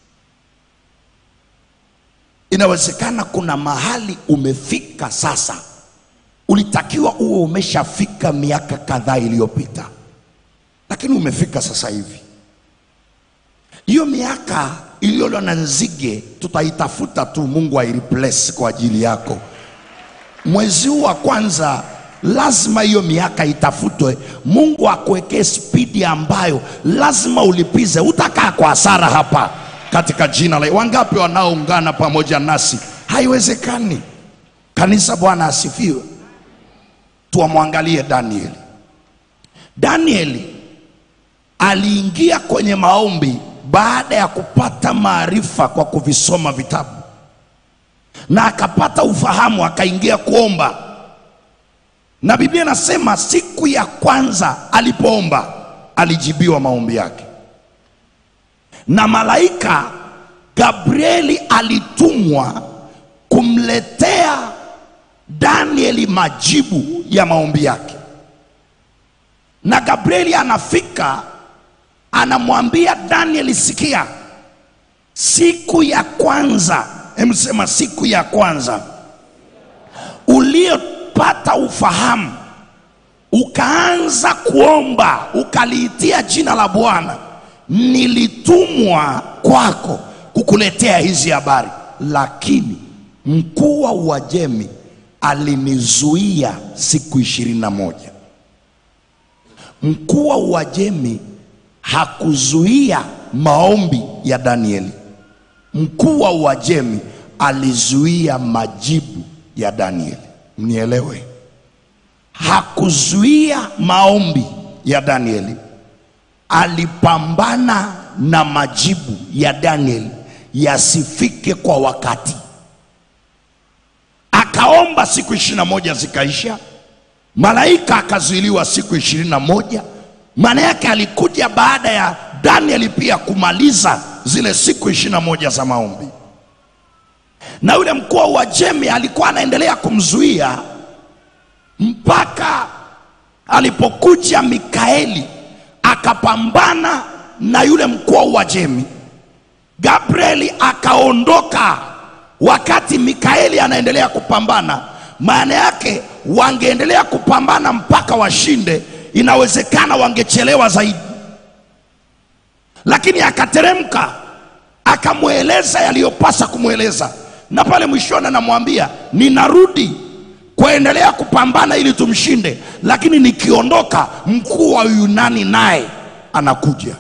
Inawezekana kuna mahali umefika sasa, ulitakiwa uwe umeshafika miaka kadhaa iliyopita, lakini umefika sasa hivi. Hiyo miaka iliyolewa na nzige tutaitafuta tu, Mungu aireplace kwa ajili yako. Mwezi huu wa kwanza lazima hiyo miaka itafutwe, Mungu akuwekee spidi ambayo lazima ulipize, utakaa kwa hasara hapa katika jina la. Wangapi wanaoungana pamoja nasi? Haiwezekani. Kanisa, Bwana asifiwe. Tuwamwangalie Danieli. Danieli aliingia kwenye maombi baada ya kupata maarifa kwa kuvisoma vitabu na akapata ufahamu, akaingia kuomba, na Biblia inasema siku ya kwanza alipoomba alijibiwa maombi yake, na malaika Gabrieli alitumwa kumletea Danieli majibu ya maombi yake, na Gabrieli anafika anamwambia Danieli, sikia, siku ya kwanza, emsema siku ya kwanza uliopata ufahamu, ukaanza kuomba, ukaliitia jina la Bwana, nilitumwa kwako kukuletea hizi habari, lakini mkuu wa Uajemi alinizuia siku ishirini na moja. Mkuu wa Uajemi hakuzuia maombi ya Danieli. Mkuu wa Uajemi alizuia majibu ya Danieli. Mnielewe, hakuzuia maombi ya Danieli, alipambana na majibu ya Danieli yasifike kwa wakati. Akaomba siku ishirini na moja zikaisha, malaika akazuiliwa siku ishirini na moja. Maana yake alikuja baada ya Danieli pia kumaliza zile siku ishirini na moja za maombi, na yule mkuu wa Uajemi alikuwa anaendelea kumzuia mpaka alipokuja Mikaeli akapambana na yule mkuu wa Uajemi. Gabrieli akaondoka wakati Mikaeli anaendelea kupambana. Maana yake wangeendelea kupambana mpaka washinde, inawezekana wangechelewa zaidi, lakini akateremka akamweleza yaliyopasa kumweleza, na pale mwishoni anamwambia ninarudi kuendelea kupambana ili tumshinde, lakini nikiondoka, mkuu wa Yunani naye anakuja.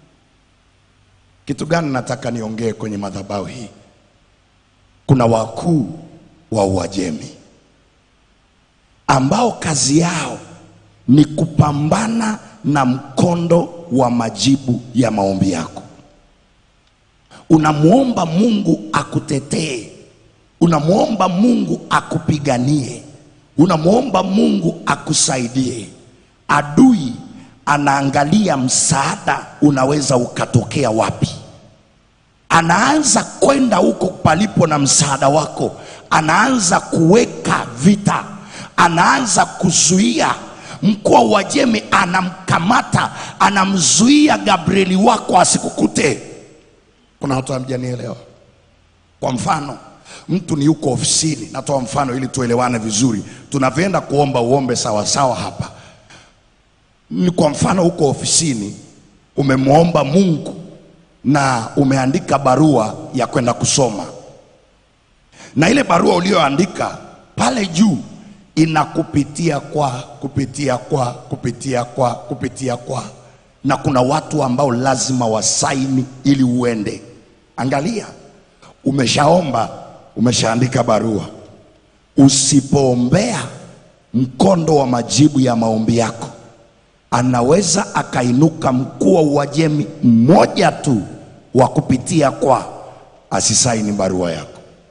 Kitu gani nataka niongee kwenye madhabahu hii? Kuna wakuu wa Uajemi ambao kazi yao ni kupambana na mkondo wa majibu ya maombi yako. Unamwomba Mungu akutetee, unamwomba Mungu akupiganie, unamwomba Mungu akusaidie. Adui anaangalia msaada unaweza ukatokea wapi, anaanza kwenda huko palipo na msaada wako, anaanza kuweka vita, anaanza kuzuia. Mkuu wa Uajemi anamkamata, anamzuia Gabrieli wako asikukute. Kuna watu hamjanielewa. Kwa mfano, mtu ni yuko ofisini, natoa mfano ili tuelewane vizuri, tunavyoenda kuomba uombe sawa sawa hapa. Ni kwa mfano, uko ofisini, umemwomba Mungu na umeandika barua ya kwenda kusoma, na ile barua uliyoandika pale juu inakupitia kwa kupitia kwa kupitia kwa kupitia kwa, na kuna watu ambao lazima wasaini ili uende. Angalia, umeshaomba, umeshaandika barua. Usipoombea mkondo wa majibu ya maombi yako, anaweza akainuka mkuu wa Uajemi mmoja tu wa kupitia kwa asisaini barua yako.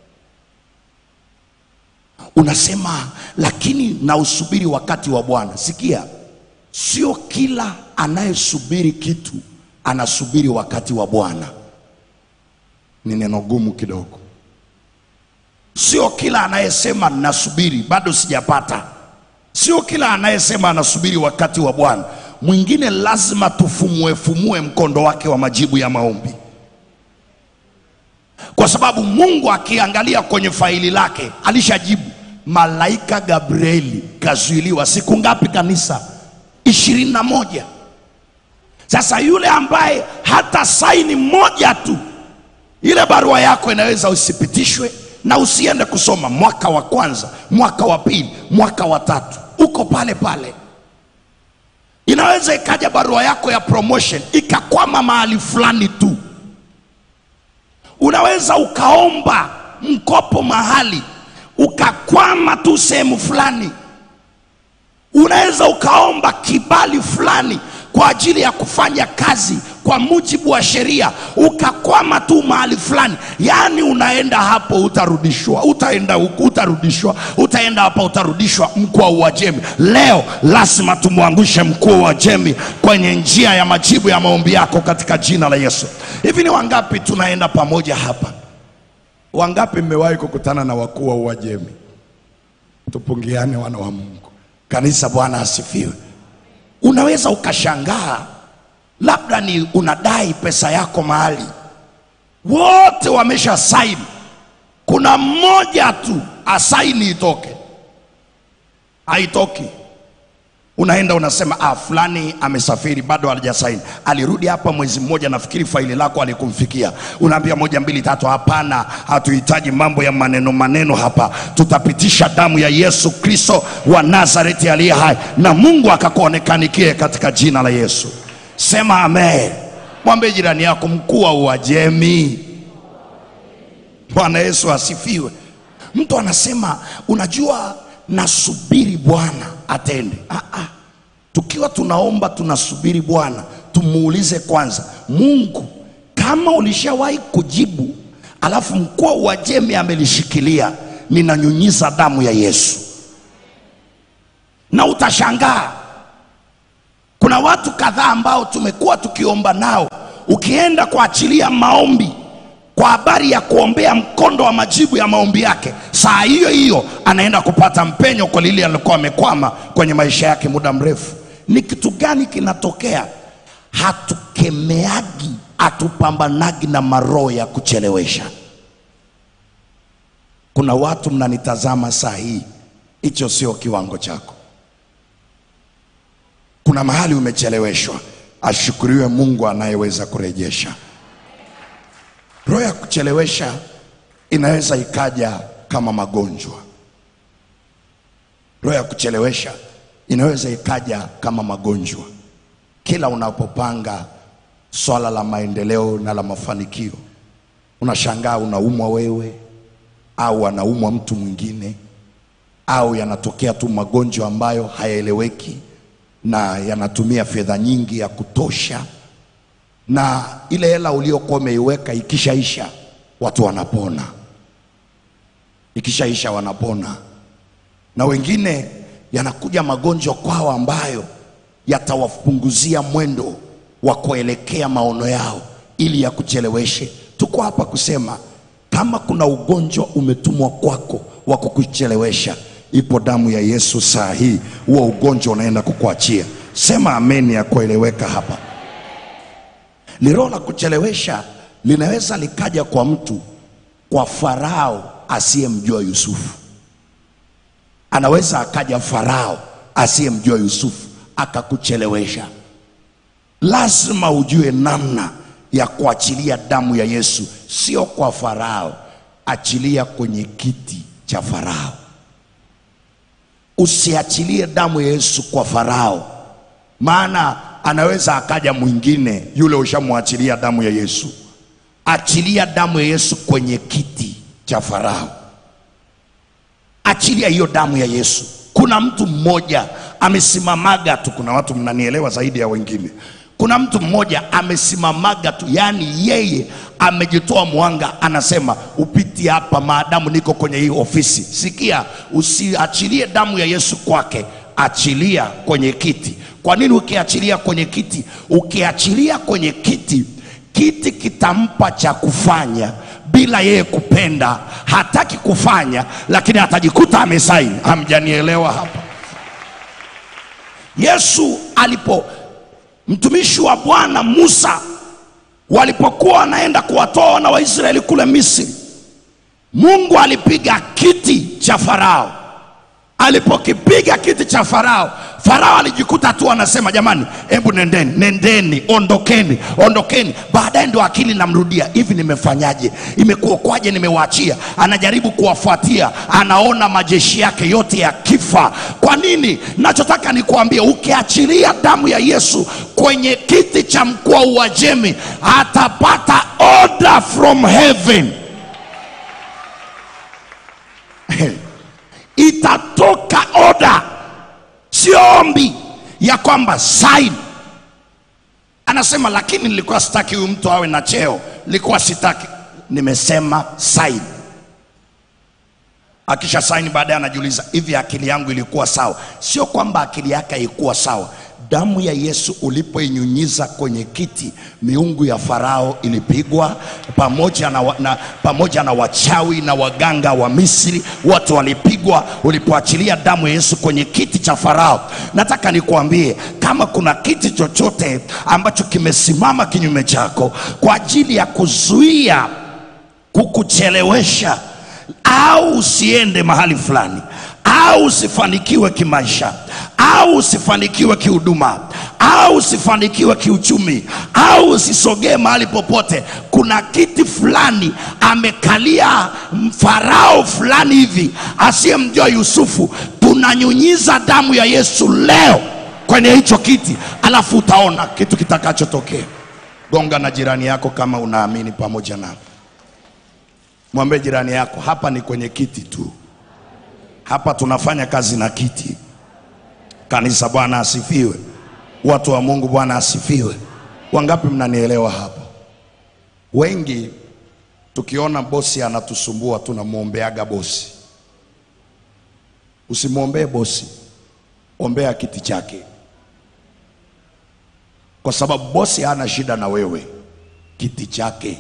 Unasema lakini na usubiri wakati wa Bwana. Sikia, sio kila anayesubiri kitu anasubiri wakati wa Bwana. Ni neno gumu kidogo. Sio kila anayesema nasubiri bado sijapata. Sio kila anayesema anasubiri wakati wa Bwana. Mwingine lazima tufumue fumue mkondo wake wa majibu ya maombi, kwa sababu Mungu akiangalia kwenye faili lake alishajibu. Malaika Gabrieli kazuiliwa siku ngapi kanisa? ishirini na moja. Sasa yule ambaye hata saini moja tu, ile barua yako inaweza usipitishwe na usiende kusoma mwaka wa kwanza, mwaka wa pili, mwaka wa tatu, uko pale pale. Inaweza ikaja barua yako ya promotion ikakwama mahali fulani tu. Unaweza ukaomba mkopo mahali ukakwama tu sehemu fulani. Unaweza ukaomba kibali fulani kwa ajili ya kufanya kazi kwa mujibu wa sheria, ukakwama tu mahali fulani. Yaani unaenda hapo utarudishwa, utaenda huku utarudishwa, utaenda hapa utarudishwa. Mkuu wa Uajemi leo lazima tumwangushe mkuu wa Uajemi kwenye njia ya majibu ya maombi yako katika jina la Yesu. Hivi ni wangapi tunaenda pamoja hapa? Wangapi mmewahi kukutana na wakuu wa Uajemi? Tupungiane wana wa Mungu. Kanisa, Bwana asifiwe. Unaweza ukashangaa, labda ni unadai pesa yako mahali, wote wamesha saini, kuna mmoja tu asaini itoke, haitoki. Unaenda unasema ah, fulani amesafiri bado hajasaini, alirudi hapa mwezi mmoja, nafikiri faili lako alikumfikia. Unaambia moja mbili tatu, hapana, hatuhitaji mambo ya maneno maneno hapa, tutapitisha damu ya Yesu Kristo wa Nazareti aliye hai, na Mungu akakuonekanikie katika jina la Yesu. Sema amen. Mwambie jirani yako, mkuu wa Uajemi. Bwana Yesu asifiwe. Mtu anasema unajua, nasubiri Bwana atende. Ah, ah. Tukiwa tunaomba tunasubiri Bwana, tumuulize kwanza Mungu, kama ulishawahi kujibu alafu mkuu wa Uajemi amelishikilia, ninanyunyiza damu ya Yesu, na utashangaa kuna watu kadhaa ambao tumekuwa tukiomba nao, ukienda kuachilia maombi kwa habari ya kuombea mkondo wa majibu ya maombi yake, saa hiyo hiyo anaenda kupata mpenyo kwa lile alikuwa amekwama kwenye maisha yake muda mrefu. Ni kitu gani kinatokea? Hatukemeagi, hatupambanagi na maroho ya kuchelewesha. Kuna watu mnanitazama saa hii, hicho sio kiwango chako. Kuna mahali umecheleweshwa, ashukuriwe Mungu anayeweza kurejesha. Roho ya kuchelewesha inaweza ikaja kama magonjwa. Roho ya kuchelewesha inaweza ikaja kama magonjwa. Kila unapopanga swala la maendeleo na la mafanikio, unashangaa unaumwa wewe au anaumwa mtu mwingine, au yanatokea tu magonjwa ambayo hayaeleweki na yanatumia fedha nyingi ya kutosha na ile hela uliokuwa umeiweka ikishaisha, watu wanapona, ikishaisha wanapona. Na wengine yanakuja magonjwa kwao ambayo yatawapunguzia mwendo wa kuelekea maono yao, ili yakucheleweshe. Tuko hapa kusema kama kuna ugonjwa umetumwa kwako wa kukuchelewesha, ipo damu ya Yesu saa hii, huo ugonjwa unaenda kukuachia. Sema ameni ya kueleweka hapa ni roho la kuchelewesha linaweza likaja kwa mtu kwa Farao asiyemjua Yusufu, anaweza akaja Farao asiyemjua Yusufu akakuchelewesha. Lazima ujue namna ya kuachilia damu ya Yesu, sio kwa Farao, achilia kwenye kiti cha Farao. Usiachilie damu ya Yesu kwa Farao, maana anaweza akaja mwingine, yule ushamwachilia damu ya Yesu. Achilia damu ya Yesu kwenye kiti cha Farao, achilia hiyo damu ya Yesu. Kuna mtu mmoja amesimamaga tu, kuna watu mnanielewa zaidi ya wengine. Kuna mtu mmoja amesimamaga tu, yaani yeye amejitoa mwanga, anasema upiti hapa maadamu niko kwenye hii ofisi. Sikia, usiachilie damu ya Yesu kwake, achilia kwenye kiti. Kwa nini ukiachilia kwenye kiti? Ukiachilia kwenye kiti, kiti kitampa cha kufanya bila yeye kupenda. Hataki kufanya, lakini atajikuta amesaini. Hamjanielewa hapa? Yesu alipo mtumishi wa Bwana Musa walipokuwa wanaenda kuwatoa wana wa Israeli kule Misri, Mungu alipiga kiti cha Farao. Alipokipiga kiti cha Farao, Farao alijikuta tu anasema jamani, hebu nendeni, nendeni, ondokeni, ondokeni. Baadaye ndio akili namrudia, hivi nimefanyaje? Imekuwa kwaje? Nimewaachia. Anajaribu kuwafuatia, anaona majeshi yake yote yakifa. Kwa nini? Nachotaka nikuambie, ukiachilia damu ya Yesu kwenye kiti cha mkuu wa Uajemi, atapata order from heaven itatoka oda, sio ombi ya kwamba sign. Anasema lakini nilikuwa sitaki huyu mtu awe na cheo, nilikuwa sitaki. Nimesema sign. Akisha saini, baadaye anajiuliza hivi, akili yangu ilikuwa sawa? Sio kwamba akili yake haikuwa sawa. Damu ya Yesu ulipoinyunyiza kwenye kiti, miungu ya Farao ilipigwa pamoja na, wa- na, pamoja na wachawi na waganga wa Misri, wote walipigwa ulipoachilia damu ya Yesu kwenye kiti cha Farao. Nataka nikuambie kama kuna kiti chochote ambacho kimesimama kinyume chako kwa ajili ya kuzuia kukuchelewesha au usiende mahali fulani au usifanikiwe kimaisha au usifanikiwe kihuduma au usifanikiwe kiuchumi au usisogee mahali popote kuna kiti fulani amekalia farao fulani hivi asiyemjua yusufu tunanyunyiza damu ya yesu leo kwenye hicho kiti alafu utaona kitu kitakachotokea gonga na jirani yako kama unaamini pamoja nami Mwambie jirani yako, hapa ni kwenye kiti tu, hapa tunafanya kazi na kiti. Kanisa, Bwana asifiwe. Watu wa Mungu, Bwana asifiwe. Wangapi mnanielewa hapo? Wengi tukiona bosi anatusumbua tunamwombeaga bosi. Usimwombee bosi, ombea kiti chake, kwa sababu bosi hana shida na wewe, kiti chake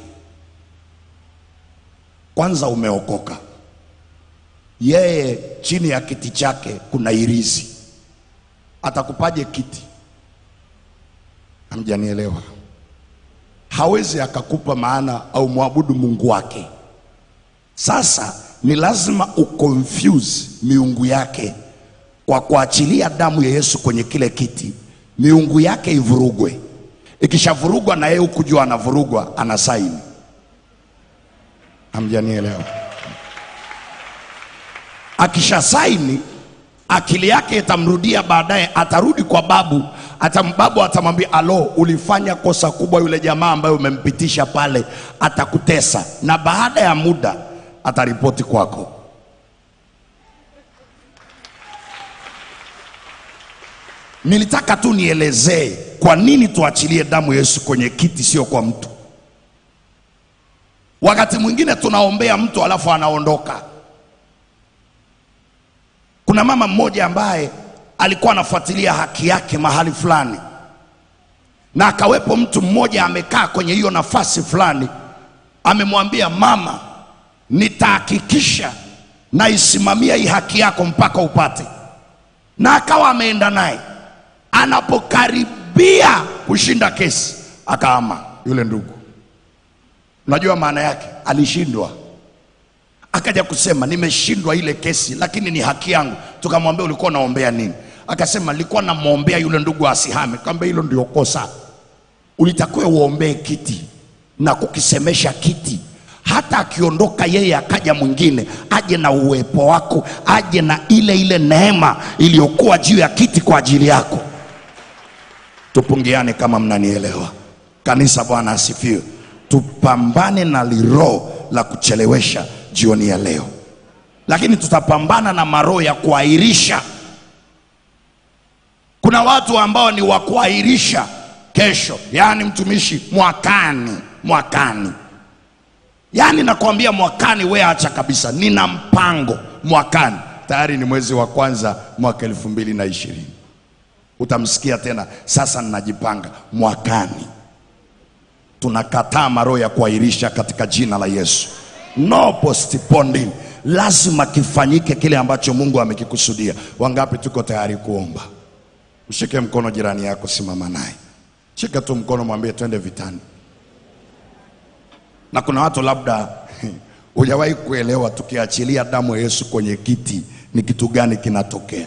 kwanza umeokoka, yeye chini ya kiti chake kuna irizi, atakupaje kiti? Hamjanielewa? Hawezi akakupa maana au mwabudu Mungu wake. Sasa ni lazima uconfuse miungu yake kwa kuachilia damu ya Yesu kwenye kile kiti, miungu yake ivurugwe. Ikishavurugwa na yeye hukujua anavurugwa, ana saini Hamjanielewa? Akisha saini, akili yake itamrudia baadaye, atarudi kwa babu, atambabu atamwambia, alo, ulifanya kosa kubwa, yule jamaa ambaye umempitisha pale atakutesa, na baada ya muda ataripoti kwako. Nilitaka tu nielezee kwa nini tuachilie damu ya Yesu kwenye kiti, sio kwa mtu. Wakati mwingine tunaombea mtu alafu anaondoka. Kuna mama mmoja ambaye alikuwa anafuatilia haki yake mahali fulani, na akawepo mtu mmoja amekaa kwenye hiyo nafasi fulani, amemwambia mama, nitahakikisha naisimamia hii haki yako mpaka upate, na akawa ameenda naye. Anapokaribia kushinda kesi, akaama yule ndugu Unajua maana yake, alishindwa. akaja kusema nimeshindwa ile kesi lakini ni haki yangu tukamwambia ulikuwa unaombea nini akasema nilikuwa namwombea yule ndugu asihame kwamba hilo ndio kosa ulitakiwa uombee kiti na kukisemesha kiti hata akiondoka yeye akaja mwingine aje na uwepo wako aje na ile ile neema iliyokuwa juu ya kiti kwa ajili yako tupungiane kama mnanielewa kanisa bwana asifiwe tupambane na liroho la kuchelewesha jioni ya leo lakini tutapambana na maroho ya kuahirisha kuna watu ambao ni wa kuahirisha kesho yaani mtumishi mwakani mwakani yaani nakwambia mwakani we acha kabisa nina mpango mwakani tayari ni mwezi wa kwanza mwaka elfu mbili na ishirini utamsikia tena sasa ninajipanga mwakani tunakataa maroho ya kuahirisha katika jina la yesu no postponing lazima kifanyike kile ambacho mungu amekikusudia wangapi tuko tayari kuomba mshike mkono jirani yako simama naye shika tu mkono mwambie twende vitani na kuna watu labda hujawahi kuelewa tukiachilia damu ya yesu kwenye kiti ni kitu gani kinatokea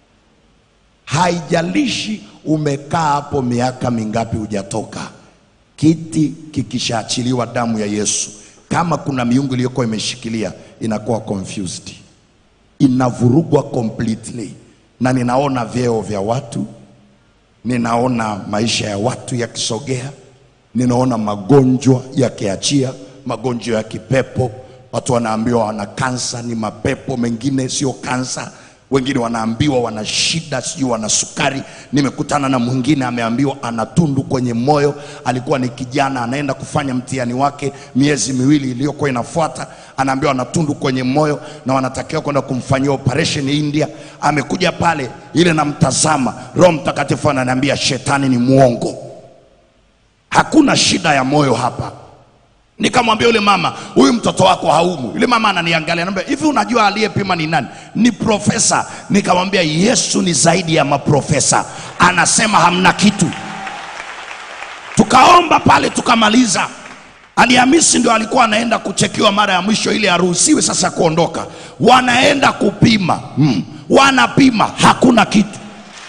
haijalishi umekaa hapo miaka mingapi hujatoka kiti kikishaachiliwa damu ya yesu kama kuna miungu iliyokuwa imeshikilia inakuwa confused inavurugwa completely na ninaona vyeo vya watu ninaona maisha ya watu yakisogea ninaona magonjwa yakiachia magonjwa ya kipepo watu wanaambiwa wana kansa ni mapepo mengine sio kansa wengine wanaambiwa wana shida sijui wana sukari nimekutana na mwingine ameambiwa ana tundu kwenye moyo alikuwa ni kijana anaenda kufanya mtihani wake miezi miwili iliyokuwa inafuata anaambiwa ana tundu kwenye moyo na wanatakiwa kwenda kumfanyia operation india amekuja pale ile namtazama roho mtakatifu ananiambia shetani ni mwongo hakuna shida ya moyo hapa nikamwambia yule mama huyu mtoto wako haumu yule mama ananiangalia anambia hivi unajua aliyepima ni nani ni profesa nikamwambia yesu ni zaidi ya maprofesa anasema hamna kitu tukaomba pale tukamaliza alhamisi ndio alikuwa anaenda kuchekiwa mara ya mwisho ili aruhusiwe sasa kuondoka wanaenda kupima hmm. wanapima hakuna kitu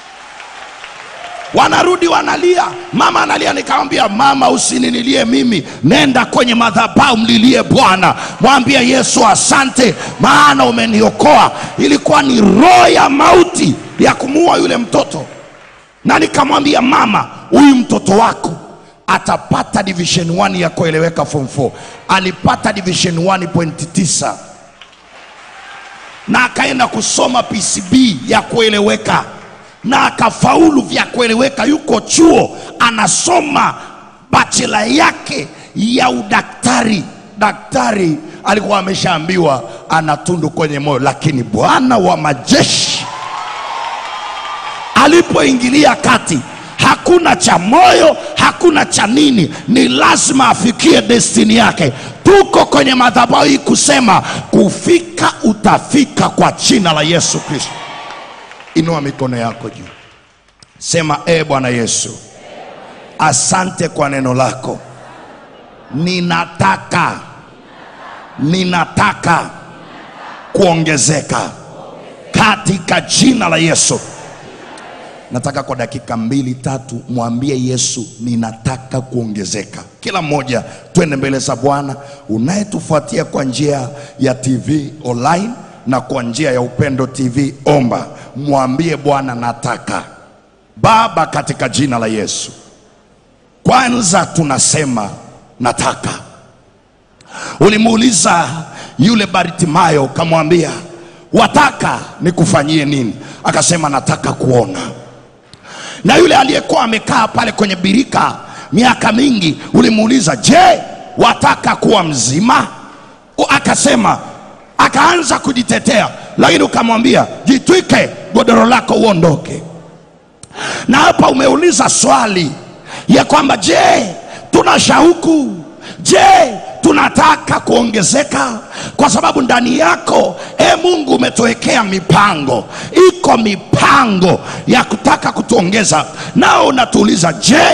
wanarudi wanalia mama analia nikamwambia mama usininilie mimi nenda kwenye madhabahu mlilie bwana mwambie yesu asante maana umeniokoa ilikuwa ni roho ya mauti ya kumuua yule mtoto na nikamwambia mama huyu mtoto wako atapata division 1 ya kueleweka form 4 alipata division 1.9 na akaenda kusoma pcb ya kueleweka na akafaulu vya kueleweka yuko chuo anasoma bachela yake ya udaktari daktari alikuwa ameshaambiwa ana tundu kwenye moyo lakini bwana wa majeshi alipoingilia kati hakuna cha moyo hakuna cha nini ni lazima afikie destini yake tuko kwenye madhabahu hii kusema kufika utafika kwa jina la yesu kristo inua mikono yako juu sema e bwana yesu asante kwa neno lako ninataka ninataka kuongezeka katika jina la yesu nataka kwa dakika mbili tatu mwambie yesu ninataka kuongezeka kila mmoja twende mbele za bwana unayetufuatia kwa njia ya tv online na kwa njia ya upendo tv omba mwambie bwana nataka baba katika jina la yesu kwanza tunasema nataka ulimuuliza yule bartimayo ukamwambia wataka nikufanyie nini akasema nataka kuona na yule aliyekuwa amekaa pale kwenye birika miaka mingi ulimuuliza je wataka kuwa mzima U- akasema akaanza kujitetea lakini ukamwambia jitwike godoro lako uondoke na hapa umeuliza swali ya kwamba je tuna shauku je tunataka kuongezeka kwa sababu ndani yako e mungu umetuwekea mipango iko mipango ya kutaka kutuongeza nao unatuuliza je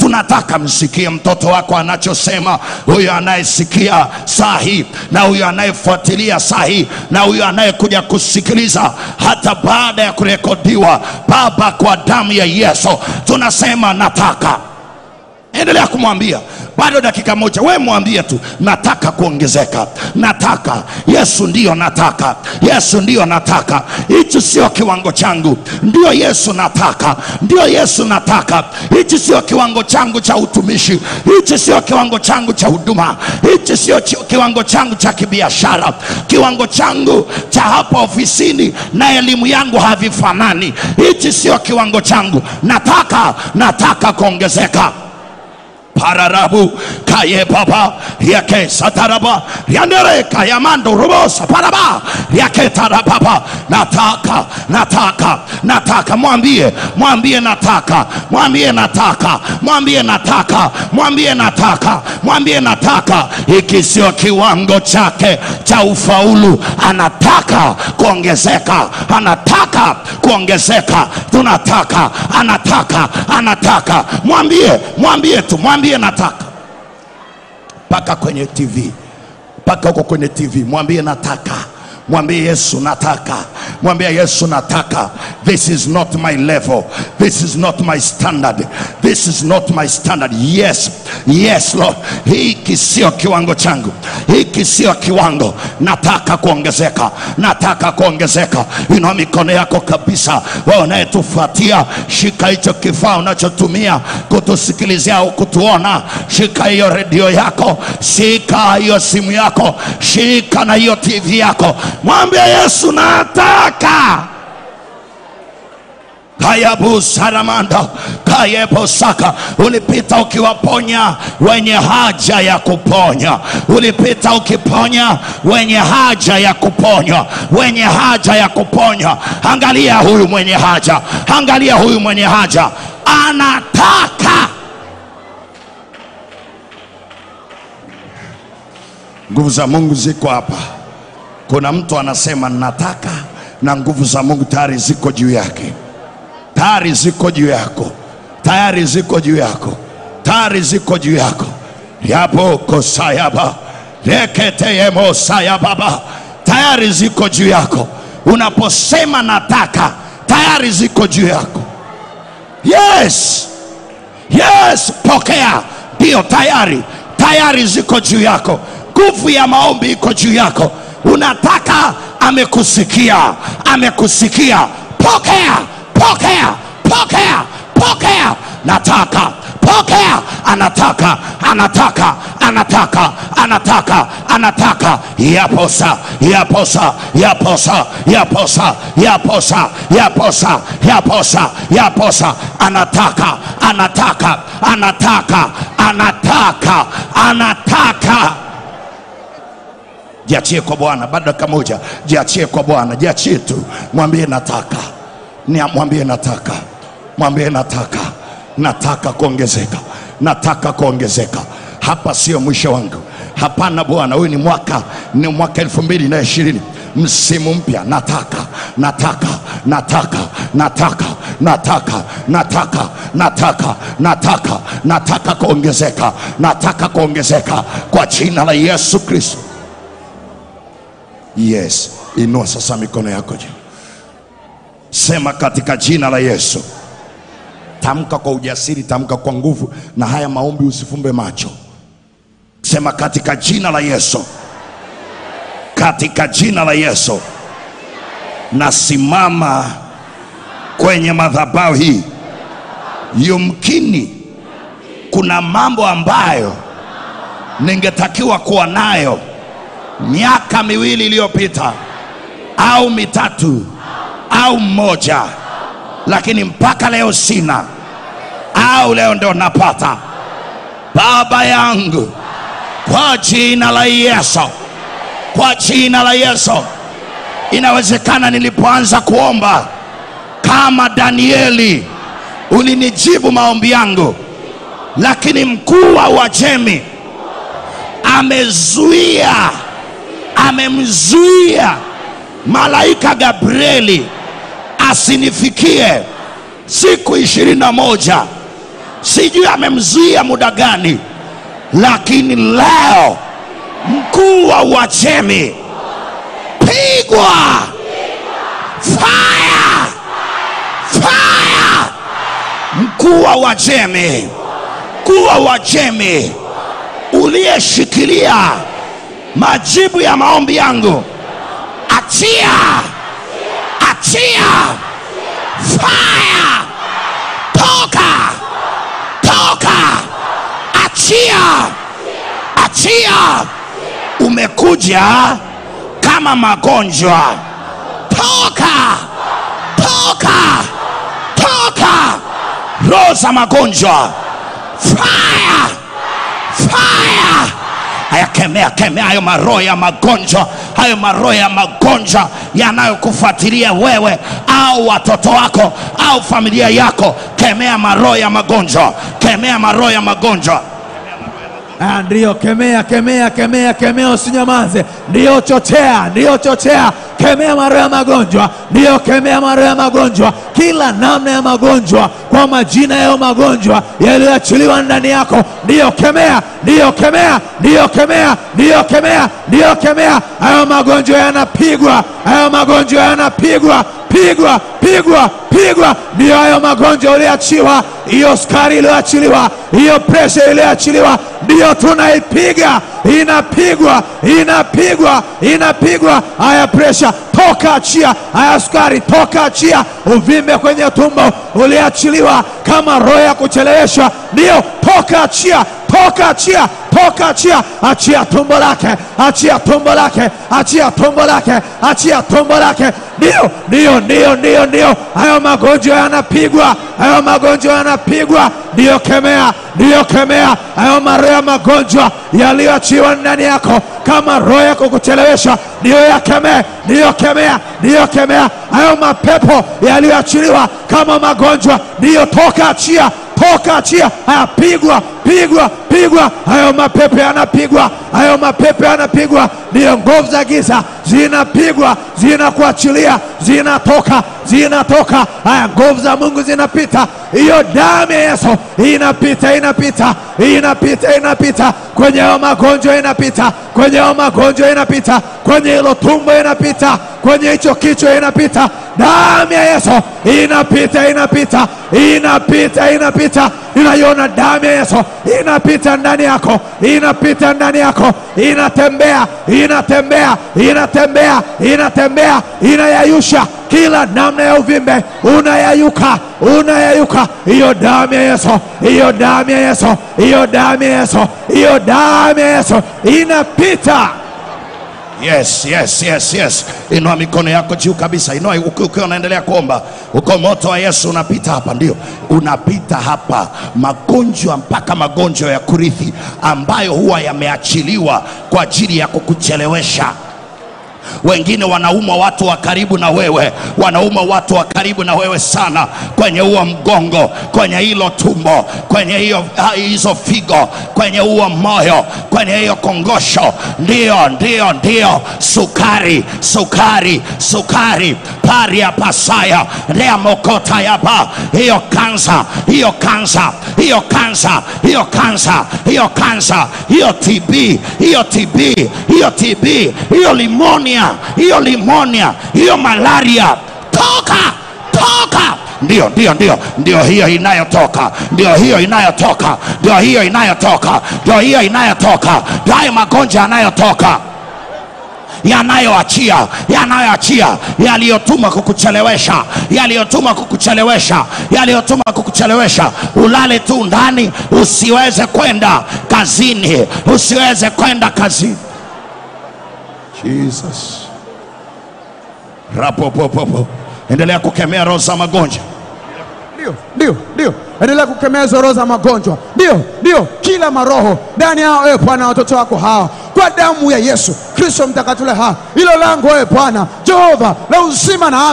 tunataka msikie mtoto wako anachosema huyo anayesikia saa hii na huyo anayefuatilia saa hii na huyo anayekuja kusikiliza hata baada ya kurekodiwa baba kwa damu ya yesu tunasema nataka endelea kumwambia bado dakika moja we mwambie tu nataka kuongezeka nataka yesu ndiyo nataka yesu ndiyo nataka hichi sio kiwango changu ndio yesu nataka ndio yesu nataka hichi sio kiwango changu cha utumishi hichi sio kiwango changu cha huduma hichi sio chi- kiwango changu cha kibiashara kiwango changu cha hapa ofisini na elimu yangu havifanani hichi sio kiwango changu nataka nataka kuongezeka pararabu kaye baba yake sataraba yandere kayamando robosa paraba yake tarababa nataka nataka nataka mwambie mwambie nataka mwambie nataka mwambie nataka mwambie nataka mwambie nataka hiki sio kiwango chake cha ufaulu anataka kuongezeka anataka kuongezeka tunataka anataka anataka mwambie mwambie tu mwambie nataka mpaka kwenye tv mpaka huko kwenye tv mwambie nataka mwambie yesu nataka mwambie yesu nataka this is not my level this is not my standard this is not my standard yes yes lord hiki sio kiwango changu hiki sio kiwango nataka kuongezeka nataka kuongezeka inua mikono yako kabisa wewe unayetufuatia shika hicho kifaa unachotumia kutusikilizia au kutuona shika hiyo redio yako shika hiyo simu yako shika na hiyo tv yako mwambie yesu nataka kayabu saramanda kayebosaka ulipita ukiwaponya wenye haja ya kuponya ulipita ukiponya wenye haja ya kuponywa wenye haja ya kuponywa angalia huyu mwenye haja angalia huyu mwenye haja anataka nguvu za mungu ziko hapa kuna mtu anasema nataka na nguvu za mungu tayari ziko juu yake tayari ziko juu yako tayari ziko juu yako tayari ziko juu yako yapo kosayaba reketeyemosayababa tayari ziko juu yako unaposema nataka tayari ziko juu yako yes yes pokea ndiyo tayari tayari ziko juu yako nguvu ya maombi iko juu yako unataka amekusikia amekusikia pokea pokea pokea pokea nataka pokea anataka anataka anataka anataka anataka yaposa yaposa yaposa yaposa yaposa yaposa yaposa yaposa anataka anataka anataka anataka anataka jiachie kwa bwana bado dakika moja jiachie kwa bwana jiachie tu mwambie nataka Ni- mwambie nataka mwambie nataka nataka kuongezeka nataka kuongezeka hapa sio mwisho wangu hapana bwana huyu ni mwaka ni mwaka elfu mbili na ishirini msimu mpya nataka nataka nataka nataka nataka nataka nataka nataka nataka kuongezeka nataka kuongezeka kwa jina la yesu kristo yes inua sasa mikono yako juu sema katika jina la yesu tamka kwa ujasiri tamka kwa nguvu na haya maombi usifumbe macho sema katika jina la yesu katika jina la yesu nasimama kwenye madhabahu hii yumkini kuna mambo ambayo ningetakiwa kuwa nayo miaka miwili iliyopita au mitatu au mmoja lakini mpaka leo sina au leo ndo napata baba yangu kwa jina la yesu kwa jina la yesu inawezekana nilipoanza kuomba kama danieli ulinijibu maombi yangu lakini mkuu wa uajemi amezuia amemzuia malaika gabrieli asinifikie siku ishirini na moja sijui amemzuia muda gani, lakini leo mkuu wa Uajemi pigwa fire, fire. Mkuu wa Uajemi, mkuu wa Uajemi uliyeshikilia majibu ya maombi yangu, achia, achia, fire, toka, toka, achia, achia. Umekuja kama magonjwa, toka, toka, toka, roho za magonjwa, fire, fire haya kemea kemea hayo maroho ya magonjwa hayo maroho ya magonjwa yanayokufuatilia wewe au watoto wako au familia yako kemea maroho ya magonjwa kemea maroho ya magonjwa Ah, ndiyo kemea kemea kemea kemea usinyamaze ndiyo chochea ndiyo chochea kemea maroho ya magonjwa ndiyo kemea maroho ya magonjwa kila namna ya magonjwa kwa majina yayo magonjwa yaliyoachiliwa ndani yako ndiyo kemea ndiyo kemea ndiyo kemea ndiyo kemea ndiyo kemea hayo magonjwa yanapigwa hayo magonjwa yanapigwa pigwa pigwa pigwa ndiyo hayo magonjwa uliachiwa hiyo sukari iliyoachiliwa hiyo presha iliyoachiliwa ndiyo tunaipiga inapigwa inapigwa inapigwa haya presha toka achia haya sukari toka achia uvimbe kwenye tumbo uliachiliwa kama roho ya kucheleweshwa ndiyo toka achia toka achia toka achia achia tumbo lake achia tumbo lake achia tumbo lake achia tumbo lake ndio ndio ndio ndio ndio hayo magonjwa yanapigwa hayo magonjwa yanapigwa ndiyo kemea ndiyo kemea hayo maroho ya magonjwa yaliyoachiwa ndani yako kama roho ya kukuchelewesha ndiyo yakemee ndiyo kemea ndiyo kemea hayo mapepo yaliyoachiliwa kama magonjwa ndiyo toka achia toka achia haya pigwa pigwa pigwa hayo mapepo yanapigwa hayo mapepo yanapigwa ndiyo nguvu za giza zinapigwa zinakuachilia zinatoka zinatoka haya nguvu za mungu zinapita hiyo damu ya yesu inapita inapita inapita inapita kwenye hayo magonjwa inapita kwenye hayo magonjwa inapita kwenye hilo tumbo inapita kwenye hicho kichwa inapita damu ya yesu inapita inapita inapita inapita inaiona damu ya yesu inapita ndani yako inapita ndani yako inatembea inatembea inatembea inatembea inayayusha kila namna ya uvimbe unayayuka unayayuka hiyo damu ya yesu hiyo damu ya yesu hiyo damu ya yesu hiyo damu ya yesu inapita yes yes yes yes inua mikono yako juu kabisa inua uki- ukiwa unaendelea kuomba uko moto wa yesu unapita hapa ndio unapita hapa magonjwa mpaka magonjwa ya kurithi ambayo huwa yameachiliwa kwa ajili ya kukuchelewesha wengine wanaumwa watu wa karibu na wewe wanaumwa watu wa karibu na wewe sana kwenye huo mgongo kwenye hilo tumbo kwenye hiyo ha- hizo figo kwenye huo moyo kwenye hiyo kongosho ndio ndio ndio sukari sukari sukari paria pasaya lea mokota yapa hiyo kansa hiyo kansa hiyo kansa hiyo kansa hiyo kansa hiyo tb hiyo tb hiyo tb hiyo limonia hiyo limonia hiyo malaria toka toka ndio ndio ndio ndio hiyo inayotoka ndio hiyo inayotoka ndio hiyo inayotoka ndio hiyo inayotoka ndio hayo magonjwa yanayotoka yanayoachia yanayoachia yaliyotuma kukuchelewesha yaliyotuma kukuchelewesha yaliyotuma kukuchelewesha ulale tu ndani usiweze kwenda kazini usiweze kwenda kazini jesus rapopopopo endelea kukemea roho za magonjwa ndio ndio ndio endelea kukemea hizo roho za magonjwa ndio ndio kila maroho ndani yao ewe bwana watoto wako hawa kwa damu ya yesu kristo mtakatifu hawa hilo lango ewe bwana jehova la uzima na afya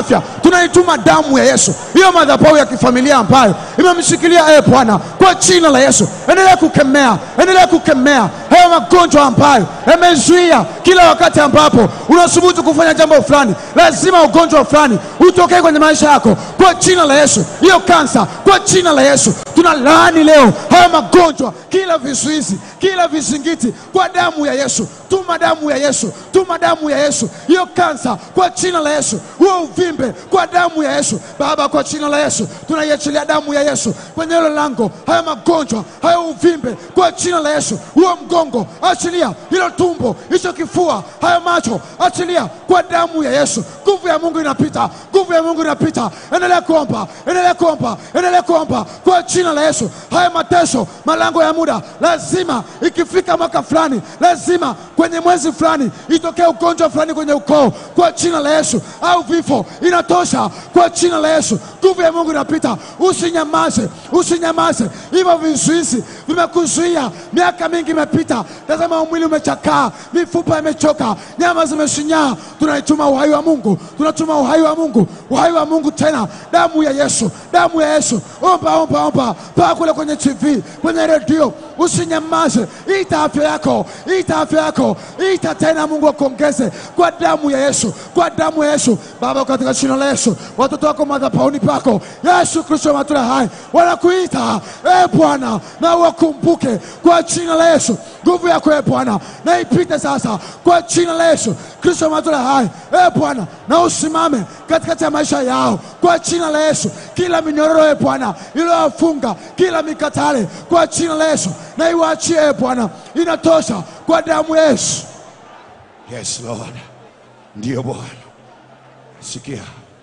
tunaituma damu ya Yesu, hiyo madhabahu ya kifamilia ambayo imemshikilia e Bwana, kwa jina la Yesu, endelea kukemea, endelea kukemea hayo magonjwa ambayo yamezuia kila wakati ambapo unasubutu kufanya jambo fulani, lazima ugonjwa fulani utokee kwenye maisha yako kwa jina la Yesu. Hiyo kansa kwa jina la Yesu tunalaani leo hayo magonjwa, kila vizuizi, kila vizingiti kwa damu ya Yesu. Tuma damu ya Yesu, tuma damu ya Yesu, hiyo kansa kwa jina la Yesu, huo uvimbe kwa damu ya Yesu. Baba, kwa jina la Yesu tunaiachilia damu ya Yesu kwenye hilo lango, hayo magonjwa, hayo uvimbe kwa jina la Yesu, huo mgongo achilia, hilo tumbo, hicho kifua, hayo macho achilia kwa damu ya Yesu. Nguvu ya Mungu inapita, nguvu ya Mungu inapita. Endelea kuomba, endelea kuomba, endelea kuomba kwa jina la Yesu. Haya mateso, malango ya muda, lazima ikifika mwaka fulani, lazima kwenye mwezi fulani itokee ugonjwa fulani kwenye ukoo kwa jina la Yesu, au vifo. Inatosha kwa jina la Yesu. Nguvu ya Mungu inapita. Usinyamaze, usinyamaze. Hivyo vizuizi vimekuzuia miaka mingi imepita. Tazama, mwili umechakaa, mifupa imechoka, nyama zimeshinyaa. Tunaituma uhai wa Mungu, tunatuma uhai wa Mungu, uhai wa Mungu tena, damu ya Yesu, damu ya Yesu. Omba, omba, omba paa kule kwenye TV, kwenye redio, usinyamaze. Ita afya yako, ita afya yako, ita tena. Mungu akuongeze kwa damu ya Yesu, kwa damu ya Yesu. Baba, katika jina la Yesu, watoto wako madhabahuni pako, Yesu Kristo wa matunda hai wanakuita e Bwana, na wakumbuke kwa jina la Yesu. Nguvu yako e Bwana na ipite sasa kwa jina la Yesu Kristo wa matunda hai e Bwana, na usimame katikati ya maisha yao kwa jina la Yesu. Kila minyororo e Bwana iliyowafunga, kila mikatale kwa jina la Yesu na iwaachie e Bwana, inatosha kwa damu ya Yesu. Yes Lord, ndiyo Bwana. Sikia,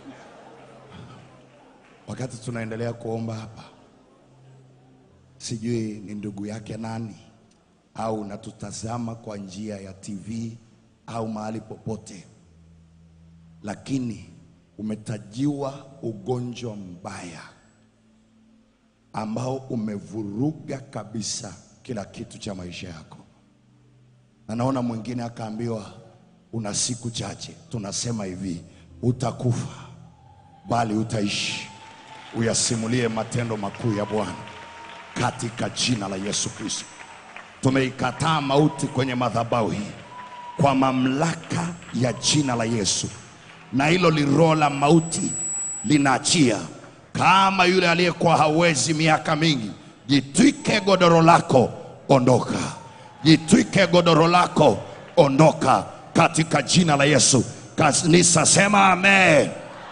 wakati tunaendelea kuomba hapa, sijui ni ndugu yake nani au unatutazama kwa njia ya TV au mahali popote, lakini umetajiwa ugonjwa mbaya ambao umevuruga kabisa kila kitu cha maisha yako na naona mwingine akaambiwa una siku chache. Tunasema hivi, utakufa bali utaishi, uyasimulie matendo makuu ya Bwana katika jina la Yesu Kristo. Tumeikataa mauti kwenye madhabahu hii kwa mamlaka ya jina la Yesu, na hilo liroho la mauti linaachia kama yule aliyekuwa hawezi miaka mingi. Jitwike godoro lako, ondoka. Jitwike godoro lako, ondoka katika jina la Yesu. Kanisa sema amen.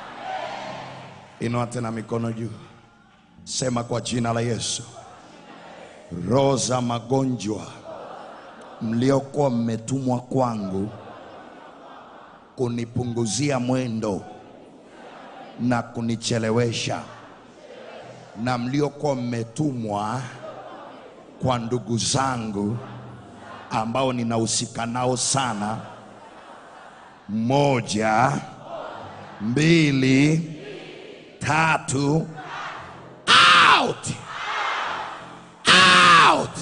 Inua tena mikono juu, sema kwa jina la Yesu, roho za magonjwa mliokuwa mmetumwa kwangu kunipunguzia mwendo na kunichelewesha, na mliokuwa mmetumwa kwa ndugu zangu ambao ninahusika nao sana. Moja, mbili, tatu, out, out,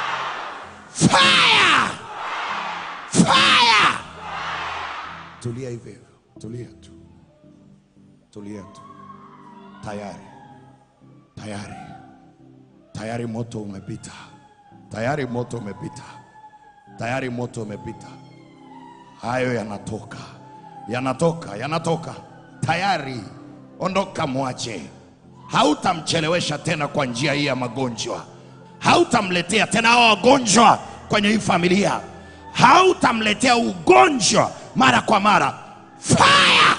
fire, fire. Tulia hivyo hivyo, tulia tu, tulia tu. Tayari, tayari, tayari moto umepita, tayari moto umepita tayari moto umepita. Hayo yanatoka, yanatoka, yanatoka tayari. Ondoka, mwache. Hautamchelewesha tena kwa njia hii ya magonjwa, hautamletea tena hao wagonjwa kwenye hii familia, hautamletea ugonjwa mara kwa mara. Fire!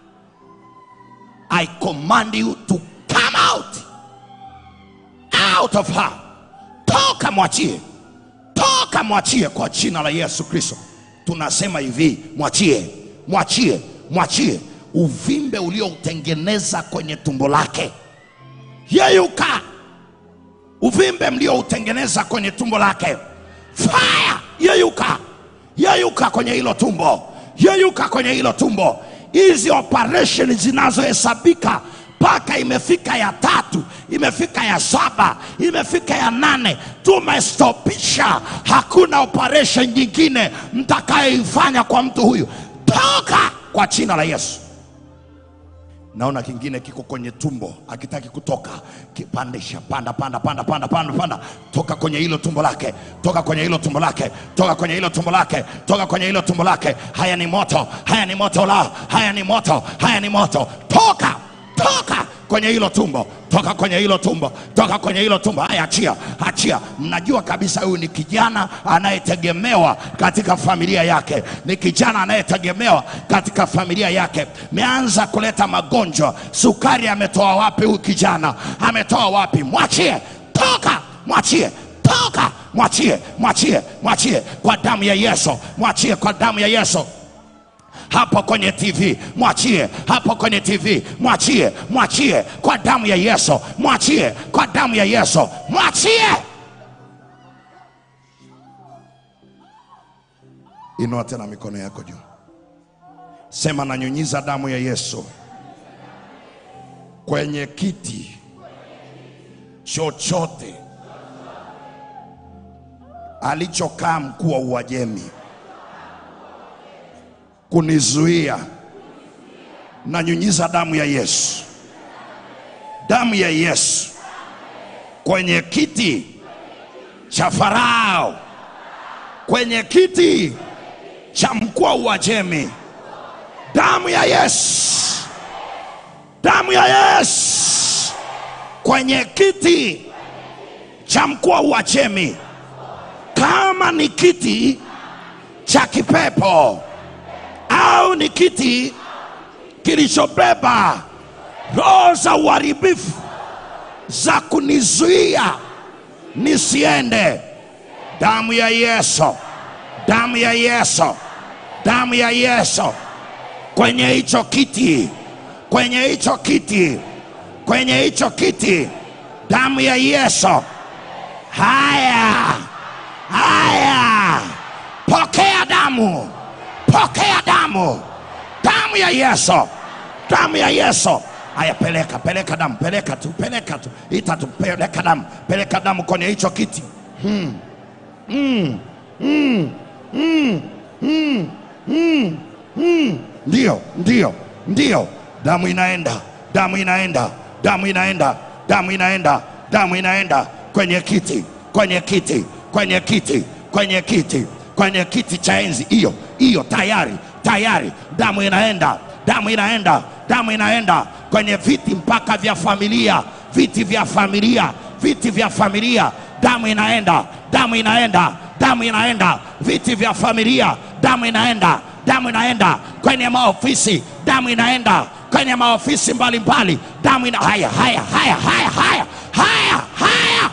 I command you to come out, out of her. Toka, mwachie toka mwachie kwa jina la Yesu Kristo. Tunasema hivi, mwachie, mwachie, mwachie uvimbe ulioutengeneza kwenye tumbo lake, yeyuka. Uvimbe mlioutengeneza kwenye tumbo lake, fire, yeyuka, yeyuka kwenye hilo tumbo, yeyuka kwenye hilo tumbo. Hizi operation zinazohesabika mpaka imefika ya tatu, imefika ya saba, imefika ya nane, tumestopisha. Hakuna operation nyingine mtakayoifanya kwa mtu huyu. Toka kwa jina la Yesu. naona kingine kiko kwenye tumbo akitaki kutoka kipandisha panda panda panda panda panda panda toka kwenye hilo tumbo lake toka kwenye hilo tumbo lake toka kwenye hilo tumbo lake toka kwenye hilo tumbo lake haya ni moto haya ni moto la haya ni moto haya ni moto toka toka kwenye hilo tumbo toka kwenye hilo tumbo toka kwenye hilo tumbo haya achia achia mnajua kabisa huyu ni kijana anayetegemewa katika familia yake ni kijana anayetegemewa katika familia yake meanza kuleta magonjwa sukari ametoa wapi huyu kijana ametoa wapi mwachie toka mwachie toka mwachie mwachie mwachie kwa damu ya yesu mwachie kwa damu ya yesu hapo kwenye TV, mwachie hapo kwenye TV, mwachie, mwachie kwa damu ya Yesu, mwachie kwa damu ya Yesu, mwachie. Inua tena mikono yako juu, sema, nanyunyiza damu ya Yesu kwenye kiti chochote alichokaa mkuu wa Uajemi kunizuia nanyunyiza damu ya Yesu, damu ya Yesu kwenye kiti cha Farao, kwenye kiti cha mkuu wa Uajemi, damu ya Yesu, damu ya Yesu kwenye kiti cha mkuu wa Uajemi, kama ni kiti cha kipepo au ni kiti kilichobeba roho za uharibifu za kunizuia nisiende. Damu ya Yesu, damu ya Yesu, damu ya Yesu kwenye hicho kiti, kwenye hicho kiti, kwenye hicho kiti, damu ya Yesu. Haya, haya, pokea damu pokea damu, damu ya Yesu, damu ya Yesu. Haya, peleka peleka damu, peleka tu, peleka tu, ita tu, peleka damu, peleka damu kwenye hicho kiti. Hmm. Mm. Mm. Mm. Mm. Mm. Mm. Ndio, ndio, ndio, damu inaenda, damu inaenda, damu inaenda, damu inaenda, damu inaenda kwenye kiti, kwenye kiti, kwenye kiti, kwenye kiti, kwenye kiti cha enzi hiyo hiyo tayari tayari damu inaenda damu inaenda damu inaenda kwenye viti mpaka vya familia viti vya familia viti vya familia damu inaenda damu inaenda damu inaenda viti vya familia damu inaenda damu inaenda kwenye maofisi damu inaenda kwenye maofisi mbalimbali damu ina haya haya haya haya haya haya haya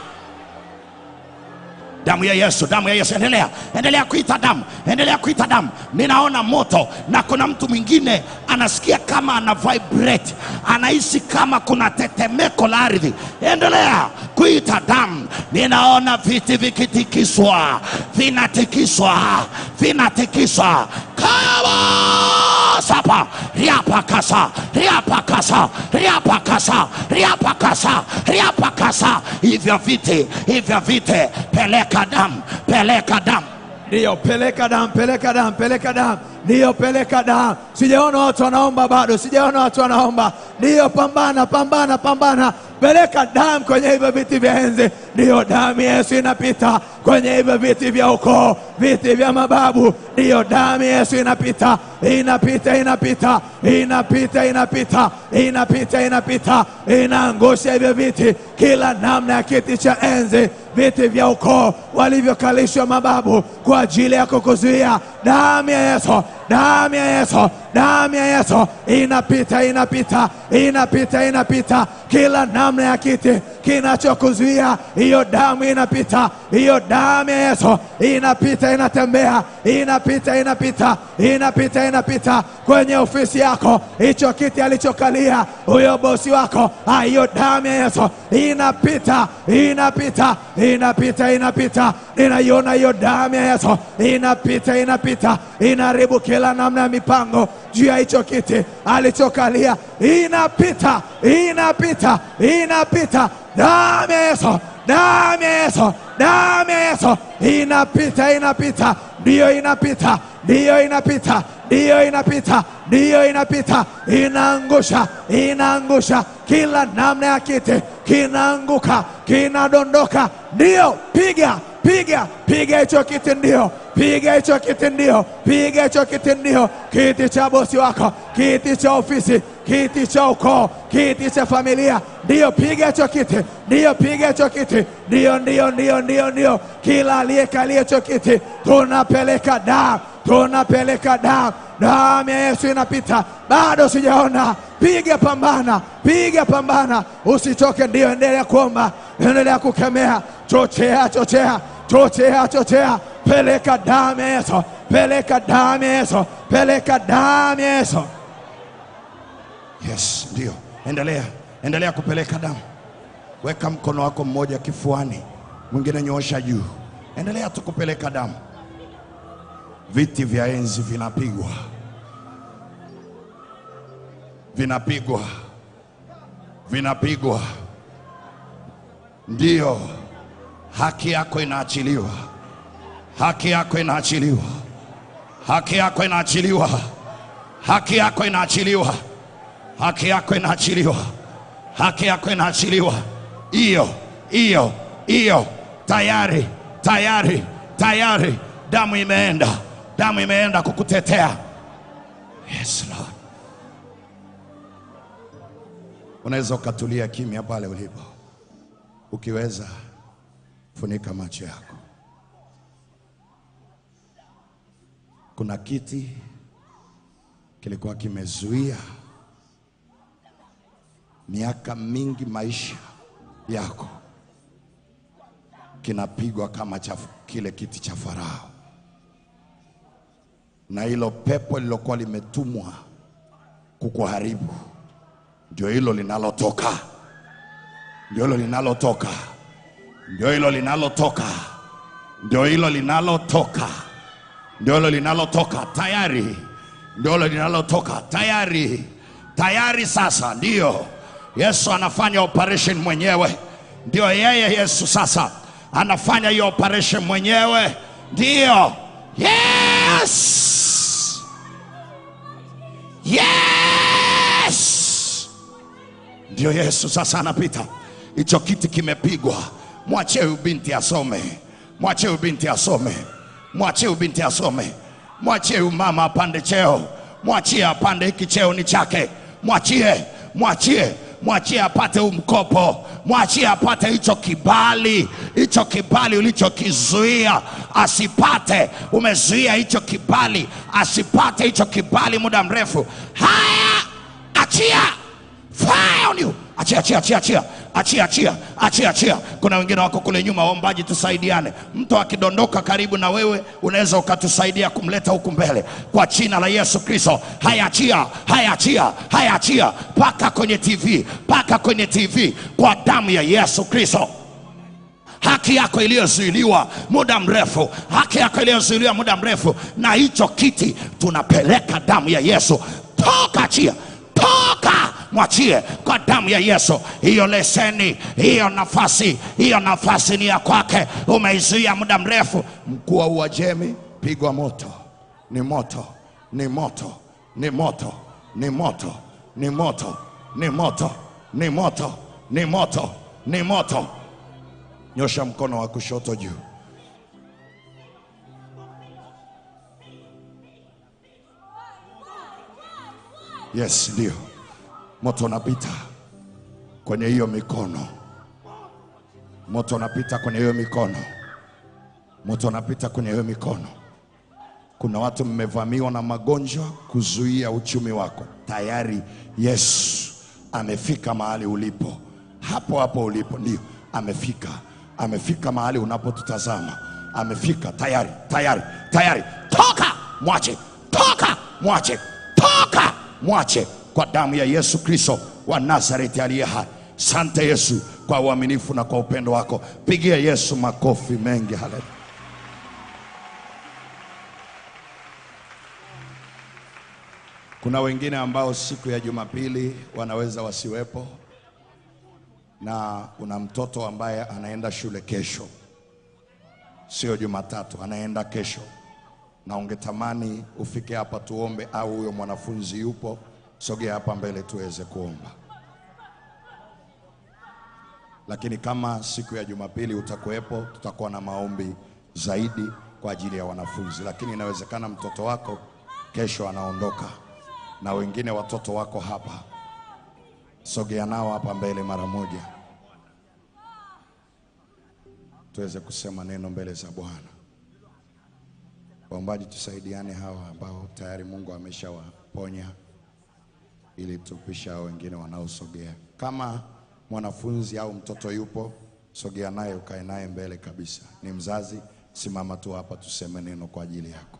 damu ya Yesu, damu ya Yesu. Endelea, endelea kuita damu, endelea kuita damu. Ninaona moto, na kuna mtu mwingine anasikia kama ana vibrate, anahisi kama kuna tetemeko la ardhi. Endelea kuita damu. Ninaona viti vikitikiswa, vinatikiswa, vinatikiswa kama sapa riapakasa riapakasa riapakasa riapakasa riapakasa hivyo viti hivyo viti peleka damu peleka damu Ndiyo, peleka damu, peleka damu, peleka damu. Ndiyo, peleka damu. Sijaona watu wanaomba bado, sijaona watu wanaomba. Ndiyo, pambana, pambana, pambana. Peleka damu kwenye hivyo viti vya enzi. Ndiyo, damu ya Yesu inapita kwenye hivyo viti vya ukoo, viti vya mababu. Ndiyo, damu ya Yesu inapita, inapita, inapita, inapita, inapita, inapita, inapita, inaangusha hivyo viti, kila namna ya kiti cha enzi viti vya ukoo walivyokalishwa mababu kwa ajili ya kukuzuia. Damu ya Yesu, damu ya Yesu, damu ya Yesu inapita, inapita, inapita, inapita kila namna ya kiti kinachokuzuia. Hiyo damu inapita, hiyo damu ya Yesu inapita, inatembea, inapita, inapita, inapita, inapita kwenye ofisi yako, hicho kiti alichokalia huyo bosi wako. Ah, Hiyo damu ya Yesu inapita, inapita, inapita, inapita. Ninaiona hiyo damu ya Yesu inapita, inapita, inaharibu kila namna ya mipango juu ya hicho kiti alichokalia. Inapita, inapita, inapita. Damu ya Yesu, damu ya Yesu, damu ya Yesu inapita, inapita, ndiyo inapita, ndiyo inapita, ndiyo inapita, ndiyo inapita, inaangusha, inaangusha kila namna ya kiti, kinaanguka, kinadondoka. Ndiyo, piga piga piga hicho kiti, ndio piga hicho kiti, ndio piga hicho kiti, ndio kiti cha bosi wako, kiti cha ofisi, kiti cha ukoo, kiti cha familia, ndio piga hicho kiti, ndio piga hicho kiti, ndio ndio ndio ndio ndio, kila aliyekalia hicho kiti tunapeleka damu, tunapeleka damu, damu ya Yesu inapita. Bado sijaona, piga pambana, piga pambana, usichoke. Ndio, endelea kuomba, endelea kukemea, chochea, chochea chochea chochea, peleka damu ya Yesu, peleka damu ya Yesu, peleka damu ya Yesu. Yes, ndio. Endelea, endelea kupeleka damu. Weka mkono wako mmoja kifuani, mwingine nyoosha juu. Endelea tu kupeleka damu. Viti vya enzi vinapigwa, vinapigwa, vinapigwa. Ndio, haki yako inaachiliwa, haki yako inaachiliwa, haki yako inaachiliwa, haki yako inaachiliwa haki yako inaachiliwa, haki yako inaachiliwa. Hiyo hiyo hiyo, tayari tayari tayari, damu imeenda, damu imeenda kukutetea. Yes Lord. Unaweza ukatulia kimya pale ulipo, ukiweza funika macho yako. Kuna kiti kilikuwa kimezuia miaka mingi maisha yako kinapigwa kama cha kile kiti cha Farao, na hilo pepo lilokuwa limetumwa kukuharibu ndio hilo linalotoka, ndio hilo linalotoka, ndio hilo linalotoka, ndio hilo linalotoka, ndio hilo linalotoka tayari, ndio hilo linalotoka tayari, tayari. Sasa ndio Yesu anafanya operation mwenyewe, ndio yeye Yesu sasa anafanya hiyo operation mwenyewe, ndio yes, yes, ndio Yesu sasa anapita. Hicho kiti kimepigwa, mwachie huyu binti asome, mwachie huyu binti asome, mwachie huyu binti asome, mwachie huyu mama apande cheo, mwachie apande, hiki cheo ni chake, mwachie, mwachie mwachie apate huu mkopo, mwachie apate hicho kibali, hicho kibali ulichokizuia asipate. Umezuia hicho kibali asipate hicho kibali muda mrefu. Haya, achia fire on you. Achia, achia, achia, achia, achia, achia, achia, achia. Kuna wengine wako kule nyuma, waombaji, tusaidiane. Mtu akidondoka karibu na wewe, unaweza ukatusaidia kumleta huku mbele kwa jina la Yesu Kristo. Haya, achia, haya, achia, haya, achia, paka kwenye TV, paka kwenye TV kwa damu ya Yesu Kristo haki yako iliyozuiliwa muda mrefu, haki yako iliyozuiliwa muda mrefu, na hicho kiti tunapeleka damu ya Yesu. Toka, achia, toka, mwachie kwa damu ya Yesu. Hiyo leseni, hiyo nafasi, hiyo nafasi ni ya kwake, umeizuia muda mrefu. Mkuu wa Uajemi, pigwa moto, ni moto, ni moto, ni moto, ni moto, ni moto, ni moto, ni moto, ni moto, ni moto. Nyosha mkono wa kushoto juu. Yes, ndio moto unapita kwenye hiyo mikono, moto unapita kwenye hiyo mikono, moto unapita kwenye hiyo mikono. Kuna watu mmevamiwa na magonjwa kuzuia uchumi wako. Tayari Yesu amefika mahali ulipo, hapo hapo ulipo, ndio amefika, amefika mahali unapotutazama, amefika tayari, tayari, tayari. Toka, mwache, toka, mwache, toka, mwache kwa damu ya Yesu Kristo wa Nazareti aliye hai. Sante Yesu kwa uaminifu na kwa upendo wako. Pigia Yesu makofi mengi. Haleluya. Kuna wengine ambao siku ya Jumapili wanaweza wasiwepo, na una mtoto ambaye anaenda shule kesho, sio Jumatatu, anaenda kesho. na ungetamani ufike hapa tuombe, au huyo mwanafunzi yupo, sogea hapa mbele tuweze kuomba. Lakini kama siku ya Jumapili utakuwepo, tutakuwa na maombi zaidi kwa ajili ya wanafunzi. Lakini inawezekana mtoto wako kesho anaondoka na wengine watoto wako hapa, sogea nao hapa mbele mara moja, tuweze kusema neno mbele za Bwana. Waombaji, tusaidiane hawa ambao tayari Mungu ameshawaponya ili tupisha hao wengine wanaosogea. Kama mwanafunzi au mtoto yupo, sogea naye ukae naye mbele kabisa. Ni mzazi, simama tu hapa tuseme neno kwa ajili yako.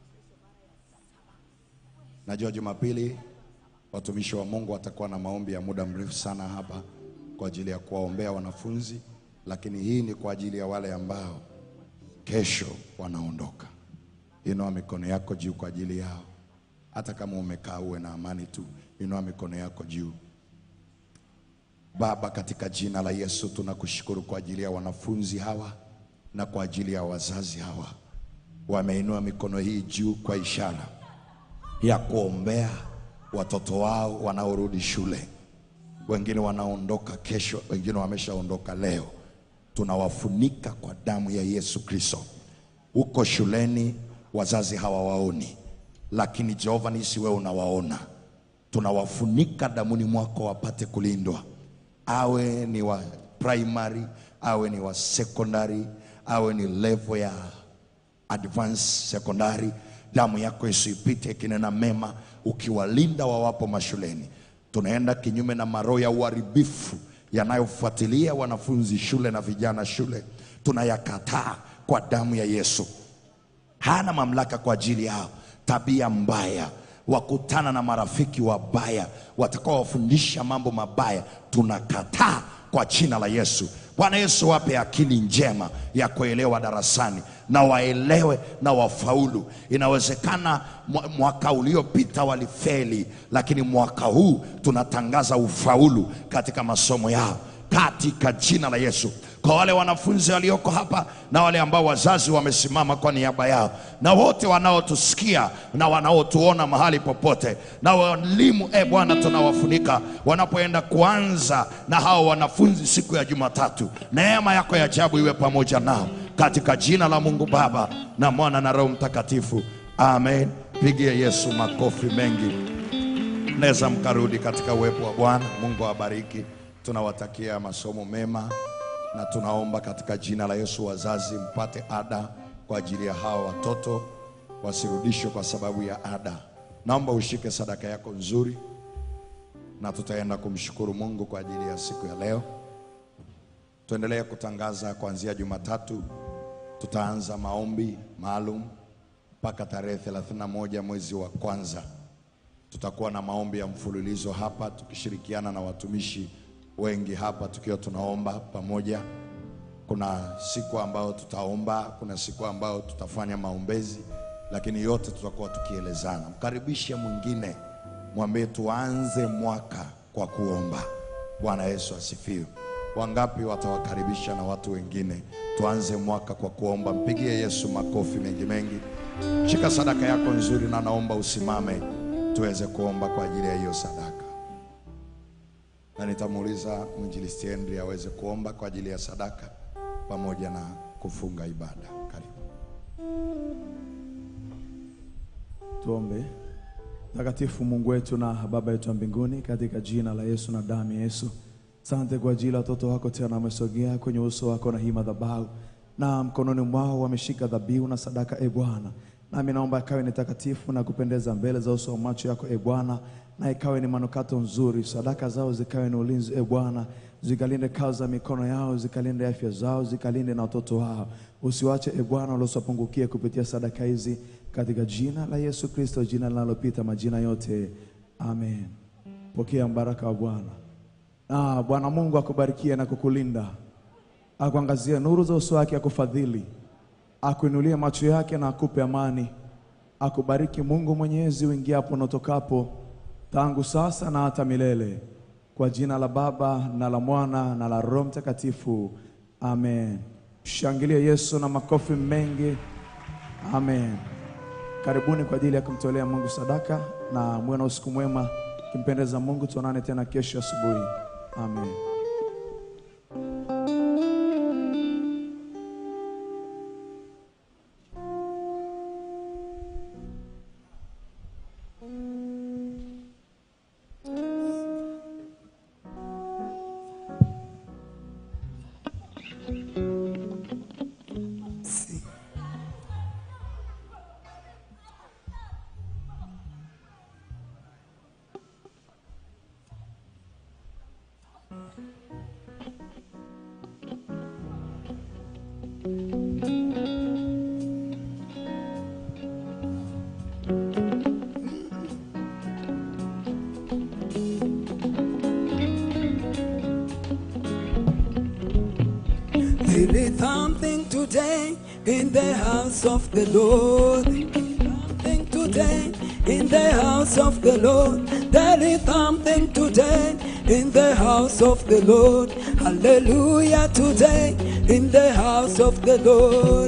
Najua Jumapili watumishi wa Mungu watakuwa na maombi ya muda mrefu sana hapa kwa ajili ya kuwaombea wanafunzi, lakini hii ni kwa ajili ya wale ambao kesho wanaondoka. Inua mikono yako juu kwa ajili yao. Hata kama umekaa uwe na amani tu, inua mikono yako juu. Baba, katika jina la Yesu tunakushukuru kwa ajili ya wanafunzi hawa na kwa ajili ya wazazi hawa, wameinua mikono hii juu kwa ishara ya kuombea watoto wao wanaorudi shule. Wengine wanaondoka kesho, wengine wameshaondoka leo. Tunawafunika kwa damu ya Yesu Kristo. Uko shuleni, wazazi hawawaoni, lakini Jehova nisi wewe unawaona. Tunawafunika damuni mwako wapate kulindwa, awe ni wa primary, awe ni wa secondary, awe ni level ya advanced secondary. Damu yako isipite ikinena mema, ukiwalinda wawapo mashuleni. Tunaenda kinyume na maroho ya uharibifu yanayofuatilia wanafunzi shule na vijana shule, tunayakataa kwa damu ya Yesu. Hana mamlaka kwa ajili yao. Tabia mbaya, wakutana na marafiki wabaya watakaowafundisha mambo mabaya, tunakataa kwa jina la Yesu. Bwana Yesu, wape akili njema ya kuelewa darasani na waelewe na wafaulu. Inawezekana mwa- mwaka uliopita walifeli, lakini mwaka huu tunatangaza ufaulu katika masomo yao katika jina la Yesu. Kwa wale wanafunzi walioko hapa na wale ambao wazazi wamesimama kwa niaba yao na wote wanaotusikia na wanaotuona mahali popote na walimu, e Bwana, tunawafunika wanapoenda kuanza na hao wanafunzi siku ya Jumatatu. Neema yako ya ajabu iwe pamoja nao katika jina la Mungu Baba na Mwana na Roho Mtakatifu, amen. Pigie Yesu makofi mengi. Mnaweza mkarudi katika uwepo wa Bwana. Mungu awabariki. Tunawatakia masomo mema na tunaomba katika jina la Yesu, wazazi mpate ada kwa ajili ya hawa watoto wasirudishwe kwa sababu ya ada. Naomba ushike sadaka yako nzuri, na tutaenda kumshukuru Mungu kwa ajili ya siku ya leo. Tuendelee kutangaza kuanzia Jumatatu, tutaanza maombi maalum mpaka tarehe 31 mwezi wa kwanza tutakuwa na maombi ya mfululizo hapa tukishirikiana na watumishi wengi hapa tukiwa tunaomba pamoja. Kuna siku ambayo tutaomba, kuna siku ambayo tutafanya maombezi, lakini yote tutakuwa tukielezana. Mkaribishe mwingine, mwambie tuanze mwaka kwa kuomba. Bwana Yesu asifiwe. Wangapi watawakaribisha na watu wengine? Tuanze mwaka kwa kuomba. Mpigie Yesu makofi mengi mengi. Shika sadaka yako nzuri, na naomba usimame tuweze kuomba kwa ajili ya hiyo sadaka, na nitamuuliza mwinjilisti Henry aweze kuomba kwa ajili ya sadaka pamoja na kufunga ibada. Karibu. Tuombe. Mtakatifu Mungu wetu na Baba yetu wa mbinguni, katika jina la Yesu na damu ya Yesu, asante kwa ajili ya watoto wako tena wamesogea kwenye uso wako na hii madhabahu, na mkononi mwao wameshika dhabihu na sadaka, e Bwana. Nami naomba ikawe ni takatifu na kupendeza mbele za uso wa macho yako, e Bwana, na ikawe ni manukato nzuri. Sadaka zao zikawe ni ulinzi, e Bwana, zikalinde kazi za mikono yao, zikalinde afya zao, zikalinde na watoto wao. Usiwache e Bwana waliosiwapungukia kupitia sadaka hizi, katika jina la Yesu Kristo, jina linalopita majina yote, amen. Pokea mbaraka wa Bwana. Na Bwana Mungu akubarikie na kukulinda, akuangazie nuru za uso wake, akufadhili, akuinulie macho yake na akupe amani. Akubariki Mungu Mwenyezi uingiapo na utokapo, tangu sasa na hata milele. Kwa jina la Baba na la Mwana na la Roho Mtakatifu, amen. Shangilie Yesu na makofi mengi, amen. karibuni kwa ajili ya kumtolea Mungu sadaka, na muwe na usiku mwema. Kimpendeza Mungu, tuonane tena kesho asubuhi. Amen. There is something today in the house of the Lord. Something today in the house of the Lord. There is something today in the house of the Lord. Hallelujah today in the house of the Lord.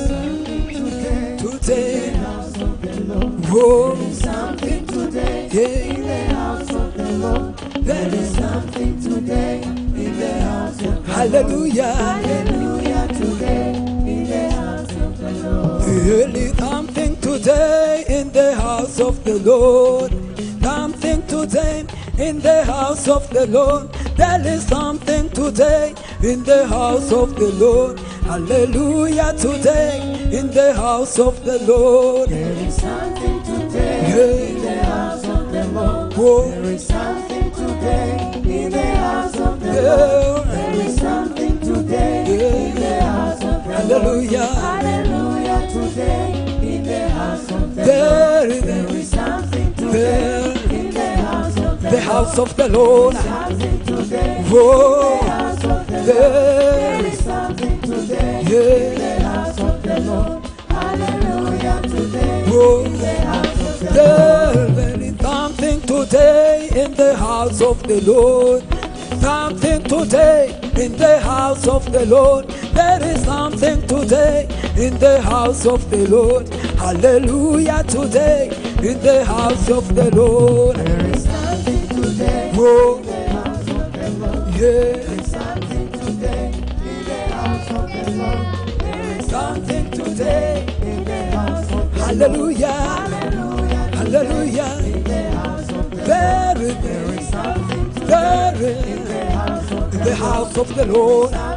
Today. Whoa. Something today Yeah. in the house of the Lord. There is something today in the house of the Hallelujah. Hallelujah today in the house of the Lord. Really something today in the house of the Lord. Something today in the house of the Lord. There is something today in the house of the Lord. Hallelujah today in the house of the Lord. There is something today Yeah. in the house of the Lord. Whoa. There is something today in the house of the Yeah. Lord. There is something today in the house of the Lord. Hallelujah. Hallelujah today in the house of the There Lord. is There is something today there in the house of the the house of the Lord. Something today in Whoa. the house of the Lord. There There is something today Yeah. in the house of the Lord. Hallelujah today Whoa. in the house of the There is something today in the house of the Lord. Something today in the house of the Lord. There is something today in the house of the Lord. Hallelujah today in the house of the Lord. There is something today Whoa, in the house of the Lord. yeah. There is something today in the house of the Lord. There is Something today. in the house of the Hallelujah. Hallelujah. Hallelujah. In the house of the There is, There is something today there is in the house of in the house of the Lord.